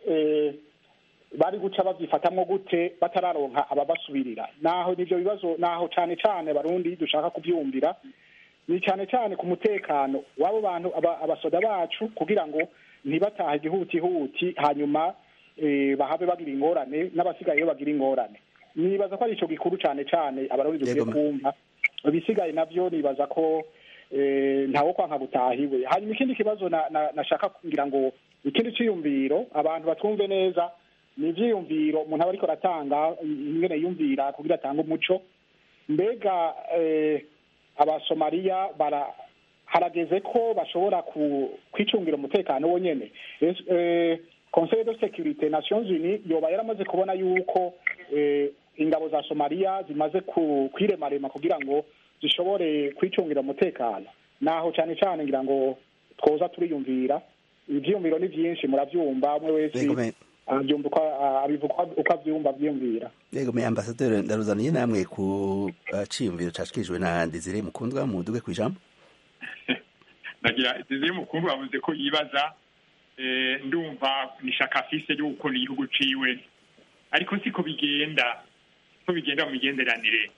bari guca babyifatamwo gute batararonka ababasubirira naho nivyo bibazo naho cane cane barundi dushaka kuvyumvira ni cyane cyane ku mutekano w'abo bantu abasoda bacu kugira ngo ntibatahe igihutihuti hanyuma bahabe bagira ingorane n'abasigayeyo bagira ingorane nibaza ko ari icyo gikuru cyane cyane abarundi dukwiye kumva ibisigaye nabyo nibaza ko ntawo kwanka gutahiwe hanyuma ikindi kibazo nashaka kugira ngo ikindi cyiyumviro abantu batwumve neza ni ibyiyumviro umuntu aba ariko aratanga ingene yumvira kugira atange umuco mbega abasomaliya bara harageze ko bashobora kwicungira umutekano wonyene conseil de sécurité nations unies yoba yaramaze kubona yuko ingabo za somaliya zimaze kwiremarema kugira ngo zishobore kwicungira umutekano naho cyane cyane ngira ngo twoza turiyumvira ivyiyumviro ni vyinshi muravyumva umwe wese abyumva abivuga uko avyumva avyiyumvira
yego me ambasaderi ndaruzaniye namwe ku ciyumviro cashikijwe na Desire Mukundwa muduge ku ijambo
nagira Desire Mukundwa bavuze ko yibaza ndumva ni shaka afise ryo gukunda igihugu ciwe ariko siko bigenda ko bigenda mu migenderanire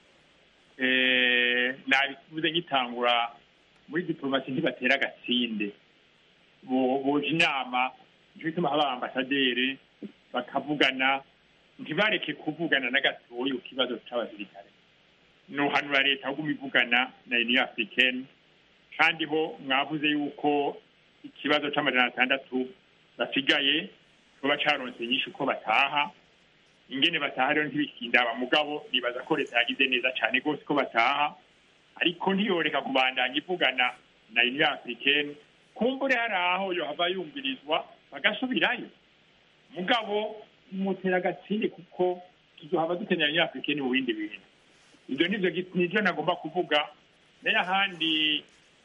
nabivuze ngitangura muri diplomasi ntibatera agatsinde boje inama nico gituma haba ambasaderi bakavugana ntibareke kuvugana na gatoya ku kibazo c'abasirikare nohanura leta ahubwo ivugana na union africaine kandi ho mwavuze yuko ikibazo c'amajana atandatu basigaye kuba caronse nyinshi uko bataha ingene bataha rero ntibikindaba mugabo nibaza ko leta yagize neza cane rwose ko bataha ariko ntiyoreka kubandanya ivugana na union africaine kumbure hari aho yohava yumvirizwa bagasubirayo mugabo mutera agatsinde kuko tuzohava dukenera union africaine mu bindi bintu ivyo nivyo nivyo nagomba kuvuga nayo ahandi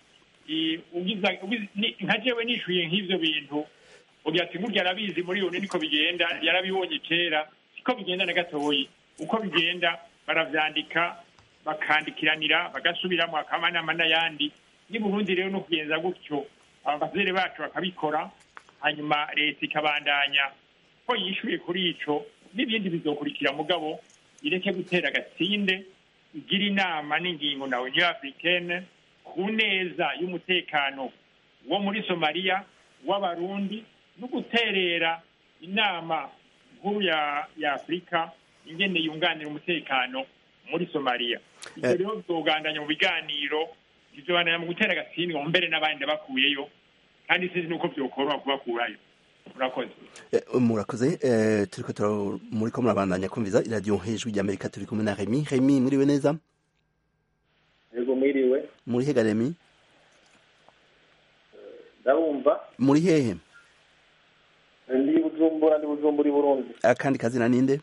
nka jewe nishuye nk'ivyo bintu ugira ati ngurya arabizi muri yone niko bigenda yarabibonye kera siko bigenda na gatoyi uko bigenda baravyandika bakandikiranira bagasubiramo akamanama n'ayandi ni burundi rero no kugenza gutyo abavazere bacu bakabikora hanyuma leta ikabandanya ko yishuye kuri ico n'ibindi bizokurikira mugabo ireke gutera agatsinde igira inama n'ingingo na union africaine ku neza y'umutekano wo muri somaliya w'abarundi no guterera inama nkuru ya ya afurika ingene yunganira umutekano muri somaliya ivyo rero bizogandanya mu biganiro bizobandanya mu gutera agatsindwa mbere n'abandi bakuyeyo kandi sinzi nuko vyokoroha kubakurayo murakoze
murakoze turiko muriko murabandanya kumviza iradiyo hejuru ry'amerika turi kumwe na remi remi muriwe neza
yego mwiriwe
muri hega remi
ndabumva
muri hehe
ndi bujumbura ndi bujumbura i burundi
akandi kazina ninde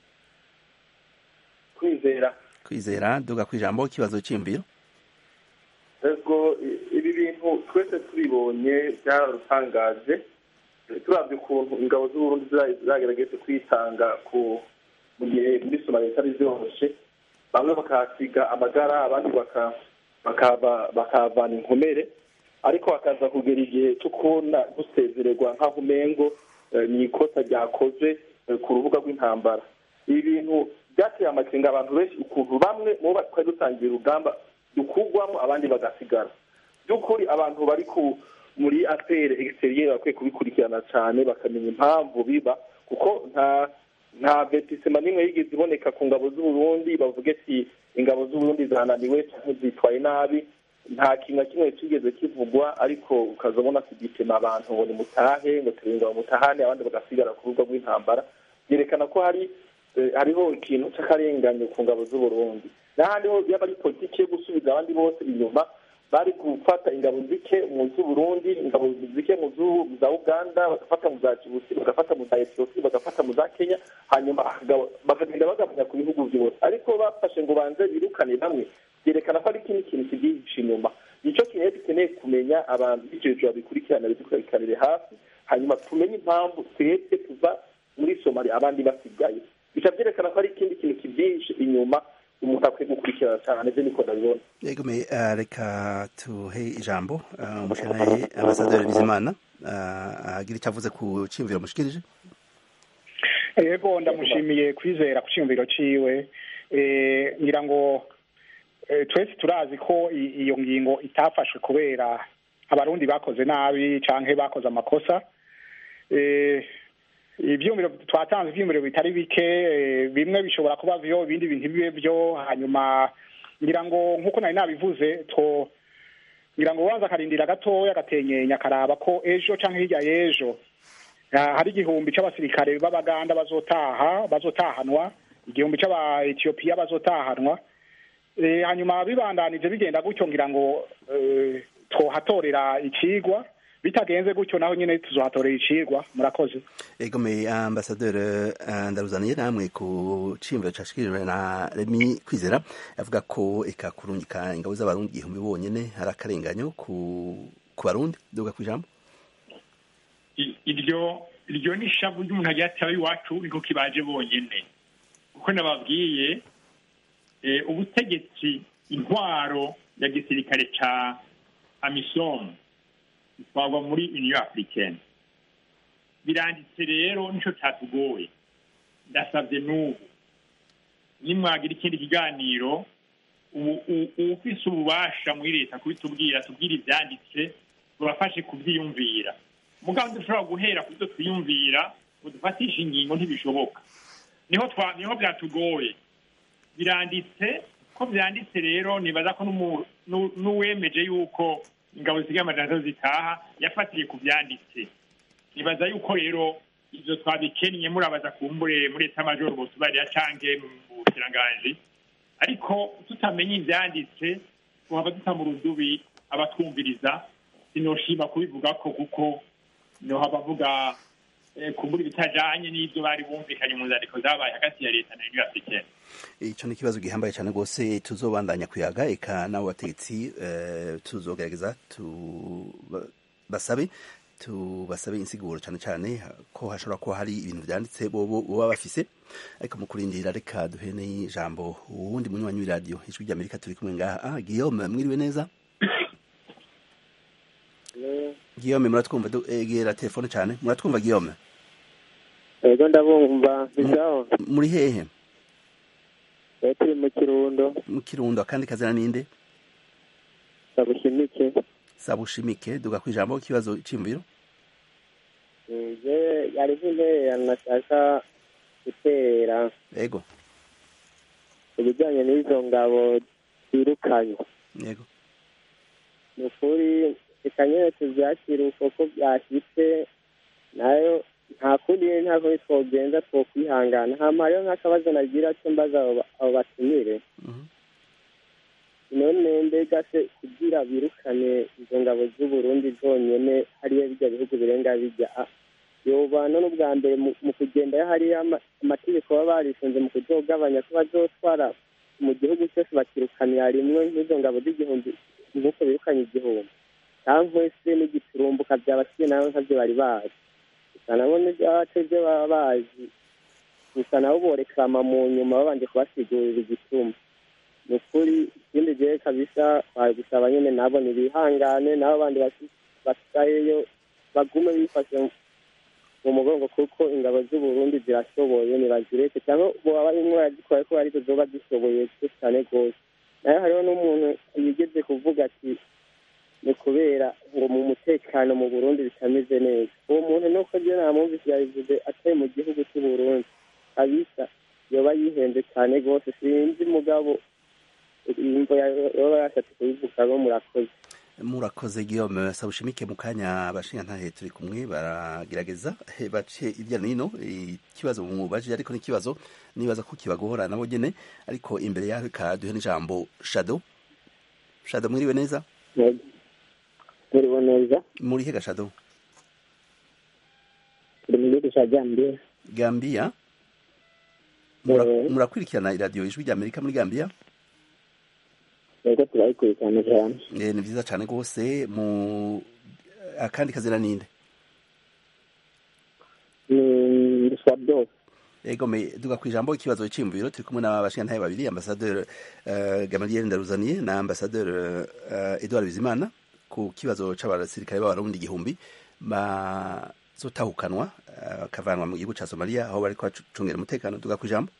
kwizera
kwizera duga ku ijambo ikibazo cy'imviro
ego i- ibi bintu twese tubibonye byararutangaje turabye ukuntu ingabo z'uburundi zira- zagerageje kwitanga ku mu gihe muri somaliya zitari zyoroshe bamwe bakahasiga amagara abandi baka- bakahava- bakahavana inkomere ariko hakaza kugera igihe cyo kubona gusezererwa nk'aho umengo eh, ni ikosa ryakoze eh, ku rubuga rw'intambara ibi bintu byateye amakenga abantu benshi ukuntu bamwe mu bo twari dutangiye urugamba dukugwamo abandi bagasigara by'ukuri abantu bari ku muri apere egisiteriyeri bakwiye kubikurikirana cyane bakamenya impamvu biba kuko nta nta vetisema n'imwe yigeze iboneka ku ngabo z'uburundi bavuge ati ingabo z'uburundi zananiwe cyangwa zitwaye nabi nta kintu na kimwe kigeze kivugwa ariko ukazabona kugitema abantu ngo nimutahe ngo turinda bamutahane abandi bagasigara ku rubuga rw'intambara byerekana ko hari eh, hariho ikintu cy'akarengane ku ngabo z'uburundi n'ahandi ho yaba ari politiki yo gusubiza abandi bose inyuma bari gufata ingabo zike mu z'uburundi ingabo zike mu z'u- za uganda bagafata mu za jibuti bagafata mu za etiyopi bagafata mu za kenya hanyuma hakagaba- bakagenda bagabanya ku bihugu byose ariko bafashe ngo banze birukane bamwe byerekana ko ari ikindi kintu kibyihishe inyuma nicyo kintu rero dukeneye kumenya abantu b'icyo babikurikirana bidukurikiranire hafi hanyuma tumenye impamvu twebwe tuva muri somali abandi basigaye bica byerekana ko ari ikindi kintu kibyihishe inyuma umuntu akwiye gukurikirana cyane byo niko ndabibona
yego me uh, reka tuhe ijambo uh, umushanaye ambasaderi bizimana uh, agira icyo avuze ku cyiyumviro mushikirije
yego ndamushimiye kwizera ku cyumviro ciwe Eh, ngira ngo eh, twese turazi ko i- iyo ngingo itafashwe kubera abarundi bakoze nabi canke bakoze amakosa Eh, ivyumviro twatanze ivyumviro bitari bike eh, bimwe bishobora kuba vyo ibindi bintu bibe vyo hanyuma ngira ngo nk'uko nari nabivuze to ngira ngo ubanza akarindira gatoya agatenyenya akaraba ko ejo canke hirya y'ejo Ah, hari igihumbi c'abasirikare b'abaganda bazotaha bazotahanwa igihumbi c'aba etiyopiya bazotahanwa Eh, hanyuma bibandanije bigenda gutyo ngira ngo eh, twohatorera icigwa bitagenze gutyo naho nyene tuzohatorera icigwa murakoze
yego me ambasaderi uh, ndaruzaniye namwe ku cyiyumviro cyashikirijwe na remi kwizera avuga ko eka kurungika ingabo z'abarundi igihumbi bonyene hari akarenganyo ku ku barundi duga ku ijambo
I- iryo iryo ni ishavu ry'umuntu agiye ataba iwacu niko kibaje bonyene kuko nababwiye eh, ubutegetsi intwaro ya gisirikare ca amisom itwarwa muri union africaine biranditse rero nico catugoye ndasabye n'ubu nimwagira ikindi kiganiro ubu- u- uwufise ububasha muri leta kubitubwira tubwire ivyanditse tubafashe kuvyiyumvira mugabo dushobora guhera ku byo twiyumvira ngo dufatishe ingingo ntibishoboka niho twa niho byatugoye biranditse ko byanditse rero nibaza ko n'umu- n'u- n'uwemeje yuko ingabo zisigaye amajana atatu zitaha yafatiye ku byanditse nibaza yuko rero ivyo twabikennye murabaza kumbure muri leta majoro botubarira canke mu bukiranganji ariko tutamenye ivyanditse tuhava duta mu rudubi abatwumviriza sinoshima kubivuga ko kuko nohava avuga eh, kumbura ibitajanye n'ivyo bari bumvikanye mu nzandiko zabaye hagati ya leta na union africaine
icyo ni ikibazo gihambaye cyane rwose tuzobandanya kuyaga eka n'abo bategetsi eh, tuzogerageza tuba- basabe tubasabe insiguro cyane cyane ko hashobora kuba hari ibintu byanditse bobo baba bafise ariko mu kurindira reka duhe n'ijambo uwundi munywanyi w'iradiyo ijwi ry'amerika turi kumwe ngaha ah guillaume mwiriwe neza guillaume muratwumva du- egera telefone cyane muratwumva guillaume
ego ndabumva bizaho
muri hehe
rero turi mu kirundo
mu kirundo akandi kazina ninde
ndabushimike
sabushimike duga ku ijambo ikibazo cy'imviro
je yari nk'intererano nashaka gutera
yego
ku bijyanye n'izo ngabo zirukanywe
yego
ni ukuri reka nyine tubyakire uko ko byashyitse nayo nta kundi nyine nta kundi twogenza twokwihangana hama rero nk'akabazo nagira cyo mbaza abo ba- abo batumire none mbega se kugira birukane izo ngabo z'uburundi zonyene hariya bijya bihugu birenga bijya ah, yoba none ubwa mbere mu- mu kugenda hariya ama- amategeko baba barisunze mu kuzogabanya ko bazotwara mu gihugu cyose bakirukanira rimwe nk'izo ngabo z'igihumbi nk'uko birukanye igihumbi cyangwa se n'igiturumbuka byabasiye nawe nkabyo bari bazi gusa nabo n'ibyace byo baba bazi gusa nabo borekama mu nyuma babanje kubasigurira igituma ni ukuri ikindi gihe kabisa bari gusaba nyine nabo ntibihangane nabo bandi basi- basigayeyo bagume bifashe mu mugongo kuko ingabo z'uburundi zirashoboye ntibazireke cyangwa boba barimo barazikora ko arizo zoba zishoboye cyane rwose nayo hariho n'umuntu yigeze kuvuga ati ni kubera ngo mu mutekano mu burundi bitameze neza uwo muntu nuko ryo namwumvise yabivuze atari mu gihugu cy'uburundi kabisa yoba yihenze cyane rwose sinzi mugabo imvo yoba yashatse kubivuga bo murakoze
murakoze Guillaume sabushimike mu kanya abashinga ntahe turi kumwe baragerageza he, bace irya no hino ikibazo mubaje ariko n'ikibazo nibaza ko kibagora nabo nyene ariko imbere yaho ka duhe n'ijambo Shadow Shadow mwiriwe neza
muribo neza
muri he Shadow
turi mu gihugu cya gambia
Gambia Mura- murakurikirana iradiyo ijwi rya Amerika muri Gambia
yego turayikurikirana cyane
Eh, ni vyiza cane rwose mu akandi kazina ninde
ni ruswa byose
Ego me duga ku ijambo ikibazo c'imviro turi kumwe n'abashingantahe babiri ambassadeur uh, Gamaliel Ndaruzaniye na ambassadeur uh, Edouard Bizimana ku kibazo c'abasirikare b'abarundi igihumbi bazotahukanwa uh, bakavanwa mu gihugu ca Somalia aho bariko bacungera umutekano duga ku ijambo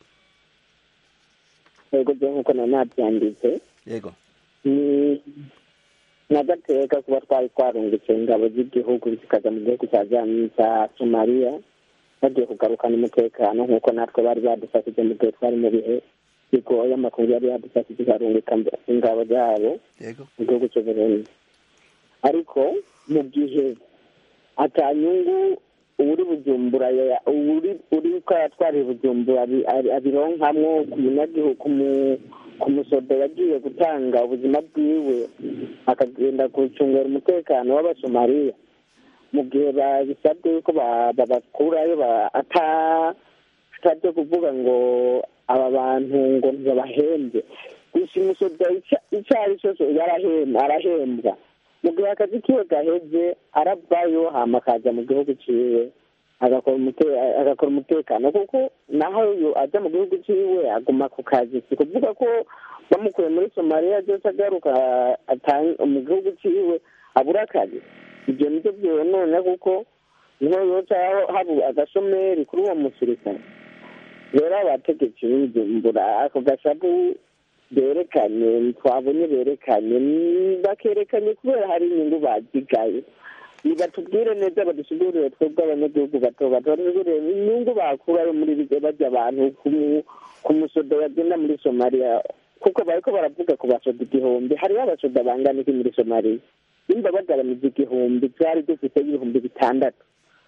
yego byo nk'uko nari nabyanditse
yego
ni n'agateka kuba twari twarungitse ingabo z'igihugu zikaza mu gihugu cya Zam- cya somaliya bagiye kugarukana umutekano nk'uko natwe bari badufashije mu gihe twari mu bihe bigoye amakuru yari yadufashije ikarungika ingabo zabo
yego
mu gihugu cy'uburundi ariko mu gihe atanyungu uri bujumbura ya- uri uri ko yatwariye bujumbura abi- abi- abironkamwo ku munyagihugu ku mu- ku musodo yagiye gutanga ubuzima bwiwe akagenda gucungera umutekano w'abasomaliya mu gihe babisabwe yuko ba- babakurayo ba- ata atabyo kuvuga ngo aba bantu ngo ntibabahembye gusa umusoda icya- icyo ari cyo cyose yarahembwa arahembwa mu gihe akazi kiwe gaheze aravayo hama akaza mu gihugu ciwe agakora umute- agakora umutekano kuko naho yo aja mu gihugu ciwe aguma ku kazi si kuvuga ko bamukuye muri somaliya byose agaruka ata- mu gihugu ciwe abura akazi ibyo nibyo byonona kuko niho yoca haba agashomeri kuri uwo musirikare rero abategetsi b'ubujumbura ako gashabu berekanye twabonye berekanye mm, bakerekanye kubera hari inyungu bazigaye nibatubwire neza badusigurire twebwe abanyagihugu bato bato badusigurire inyungu bakurayo muri bigo bajya abantu ku mu- ku musodo bagenda muri somaliya kuko bariko baravuga ku basoda igihumbi hariho abasoda bangana iki muri somaliya nimba bagabanije igihumbi twari dufite ibihumbi bitandatu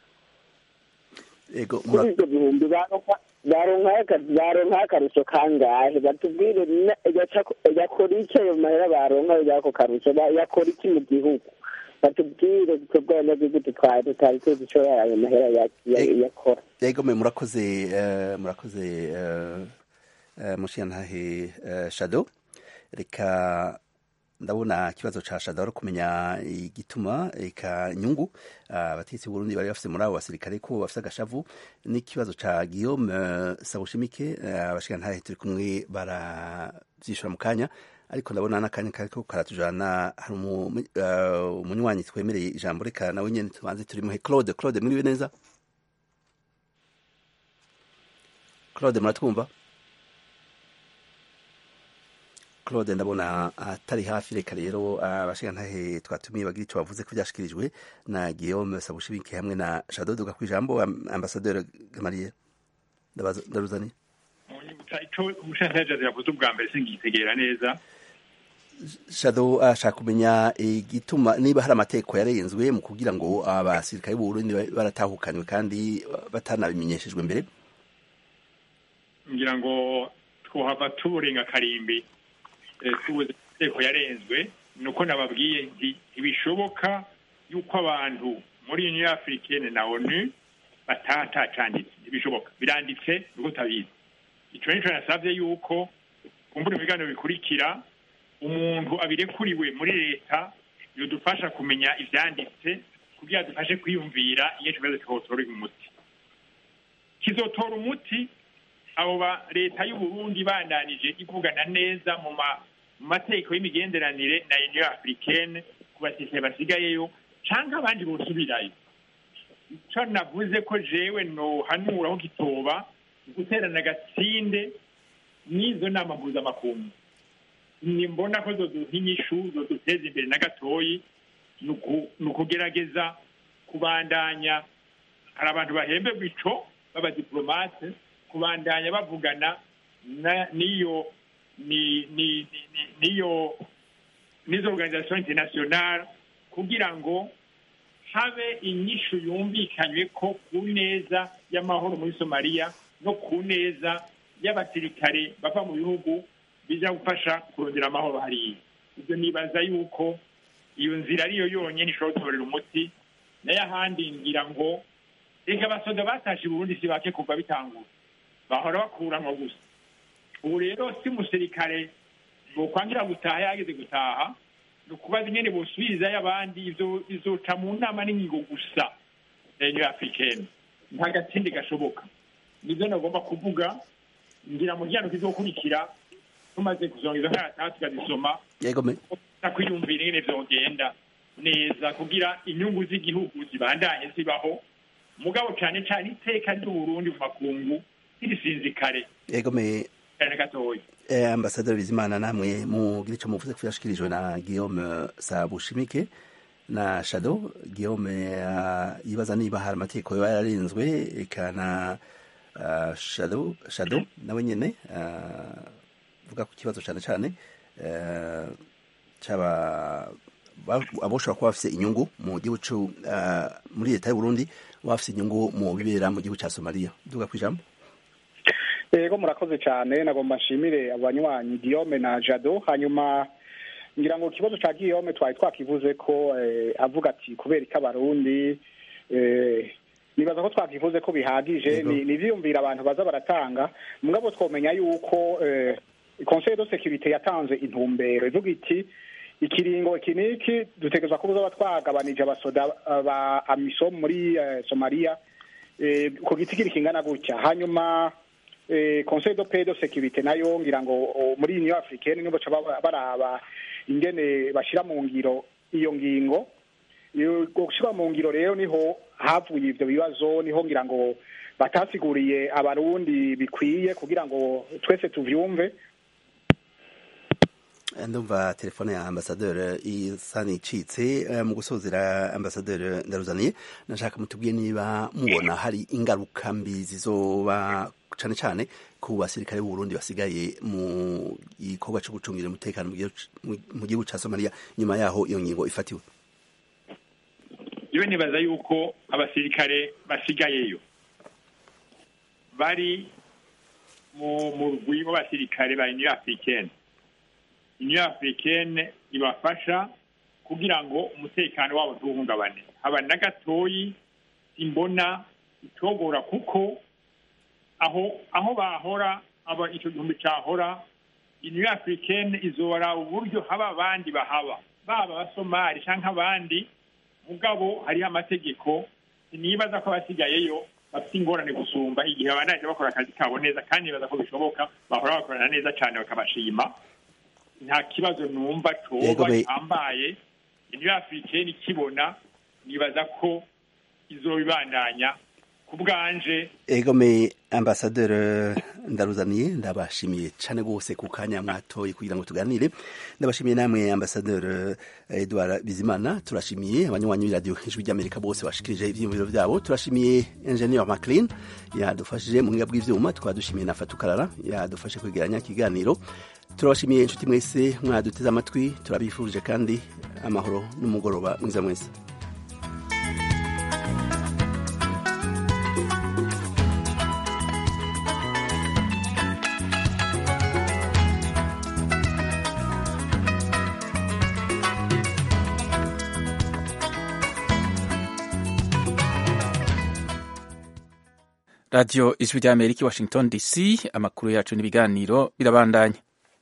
ego
kuri
mura-
ibyo bihumbi baronka baronka aka- baronka akarusho kangahe batubwire na- yaca- yakora iki ayo mahera baronka y'ako karusho ba- yakora iki mu gihugu batubwire twebwe abanyagihugu tutwari tutari tuzi ico ayo mahera ya- ya- yakora
ego me murakoze eh, murakoze eh, eh, mushingantahe eh, Shadow reka ndabona ikibazo ca Shadow ari kumenya igituma eka nyungu abategetsi b'Uburundi bari bafise muri abo basirikare ko bafise agashavu n'ikibazo ca Guillaume eh, Sabushimike eh, abashingantahe turi kumwe baravyishura mu kanya ariko ndabona n'akanya kariko karatujana hari umu- eh, umunywanyi twemereye ijambo reka nawe nyene tubanze turimuhe Claude Claude mwiriwe neza Claude muratwumva Claude ndabona atari hafi reka rero abashingantahe twatumiye bagira ico bavuze ko byashikirijwe na Guillaume Sabushibike hamwe na Shadow Duga kwijambo ambassadeur Gamaliel ndabaza ndaruzani
icyo umushinjacyaha yavuze ubwa mbere singitegera neza
Shadow ashaka kumenya igituma niba hari amategeko yarenzwe mu kugira ngo abasirikare b'u Burundi baratahukanywe kandi batanabimenyeshejwe mbere
ngira ngo twohava turenga karimbi eh, tubuze amategeko yarenzwe ni uko nababwiye nti ntibishoboka yuko abantu muri union africaine na onu bataha atacanditse ntibishoboka biranditse nuko utabizi ico nico nasavye yuko kumbura ibiganiro bikurikira umuntu abirekuriwe muri leta yodufasha kumenya ivyanditse kugira dufashe kwiyumvira iyo ikibazo kihotora umuti kizotora umuti abo ba leta y'uburundi bandanije ivugana neza mu ma mu mategeko y'imigenderanire na union africaine ku basirikare basigayeyo canke abandi bosubirayo ico navuze ko jewe nohanura aho gitoba guterana agatsinde n'izo nama mpuzamakungu nimbona ko zoduha inyishu zoduteza imbere na gatoyi ni ukugerageza kubandanya hari abantu bahemberwa ico b'abadiplomate kubandanya bavugana n'iyo n'iyo n'izo organisation internationale kugira ngo habe inyishu yumvikanywe ko ku neza y'amahoro muri somaliya no ku neza y'abasirikare bava mu bihugu bija gufasha kurondera amahoro hariya ibyo nibaza yuko iyo nzira ariyo yonyine ishobora gutorera umuti nayo ahandi ngira ngo reka abasoda batashe burundi si bake kuva bitangura bahora bakuranwa gusa ubu rero si umusirikare bokwangira gutaha yageze gutaha ni ukubaza ingene bosubirizayo abandi ivyo bizoca mu nama n'ingingo gusa ya union africaine nta gatsindi gashoboka nivyo nagomba kuvuga ngira mu gihano kizokurikira tumaze kuzonga izo nkarata tukazisoma kwiyumvira ingene vyogenda neza kugira inyungu z'igihugu zibandanye zibaho mugabo cane cane iteka ry'uburundi mu makungu ntirisinzikare
yegomeye
cane gatoya
eh, ambasaderi bizimana namwe mugira ico muvuze kuyashikirijwe na guillaume sabushimike na shado guillaume uh, yibaza niba hari amategeko yoba yararinzwe eka na uh, shado shado nawe nyene uh, vuga ku kibazo cane cane uh, caba aboshobora kuba bafise inyungu mu gihugu uh, muri leta y'uburundi bafise inyungu mu bibera mu gihugu ca somaliya duga kwijambo
ego murakoze cyane nagomba nshimire abanywanyi Guillaume na Jado hanyuma ngira ngo ikibazo ca Guillaume twari twakivuze ko eh, avuga ati kubera ko abarundi eh, nibaza ko twakivuze ko bihagije ni ivyiyumvira abantu baza baratanga mugabo twomenya yuko eh, conseil de sécurité yatanze intumbero ivuga iti ikiringo iki niki dutegerezwa ko buzaba twagabanije abasoda ba amisom muri eh, Somalia eh, ku giti kiri kingana gutya hanyuma eh, conseil de paix de sécurité nayo ngira ngo muri union africaine nibo baca baraba ingene bashira mu ngiro iyo ngingo gushira mu ngiro rero niho havuye ivyo bibazo niho ngira ngo batasiguriye abarundi bikwiye kugira ngo twese tuvyumve
ndumva telefone ya ambasaderi isa nicitse mu gusozera ambasaderi ndaruzaniye nashaka mutubwiye niba mubona hari ingaruka mbi zizoba cane cane ku basirikare b'uburundi basigaye mu gikorwa co gucungira umutekano mu gihugu ca somaliya nyuma yaho iyo ngingo ifatiwe
iwe nibaza yuko abasirikare basigayeyo bari mu murwi w'abasirikare ba union africaine union africaine ibafasha kugira ngo umutekano wabo ntuhungabane haba na gatoyi imbona itogora kuko aho aho bahora aba icyo gihumbi cahora union africaine izora uburyo haba abandi bahaba baba abasomali canke abandi mugabo hariho amategeko nibaza ko abasigayeyo bafite ingorane gusumba igihe abanaje bakora akazi kabo neza kandi nibaza ko bishoboka bahora bakorana neza cane bakabashima nta kibazo numva coba gihambaye union africaine ikibona nibaza ko izobibandanya ku bwanje
egome ambasaderi ndaruzaniye ndabashimiye cyane rwose ku kanya mwatoye kugira ngo tuganire ndabashimiye namwe ambasaderi edouard bizimana turashimiye abanywanyi b'iradiyo ijwi ry'amerika bose bashikirije ibyiyumviro byabo turashimiye engineer maclean yadufashije mu buhinga bw'ivyuma tukaba dushimiye na fatukarara yadufashe kwegeranya ikiganiro turabashimiye inshuti mwese mwaduteze amatwi turabifurije kandi amahoro n'umugoroba mwiza mwese
radiyo ijwi rya amerika i washington dc amakuru yacu n'ibiganiro birabandanya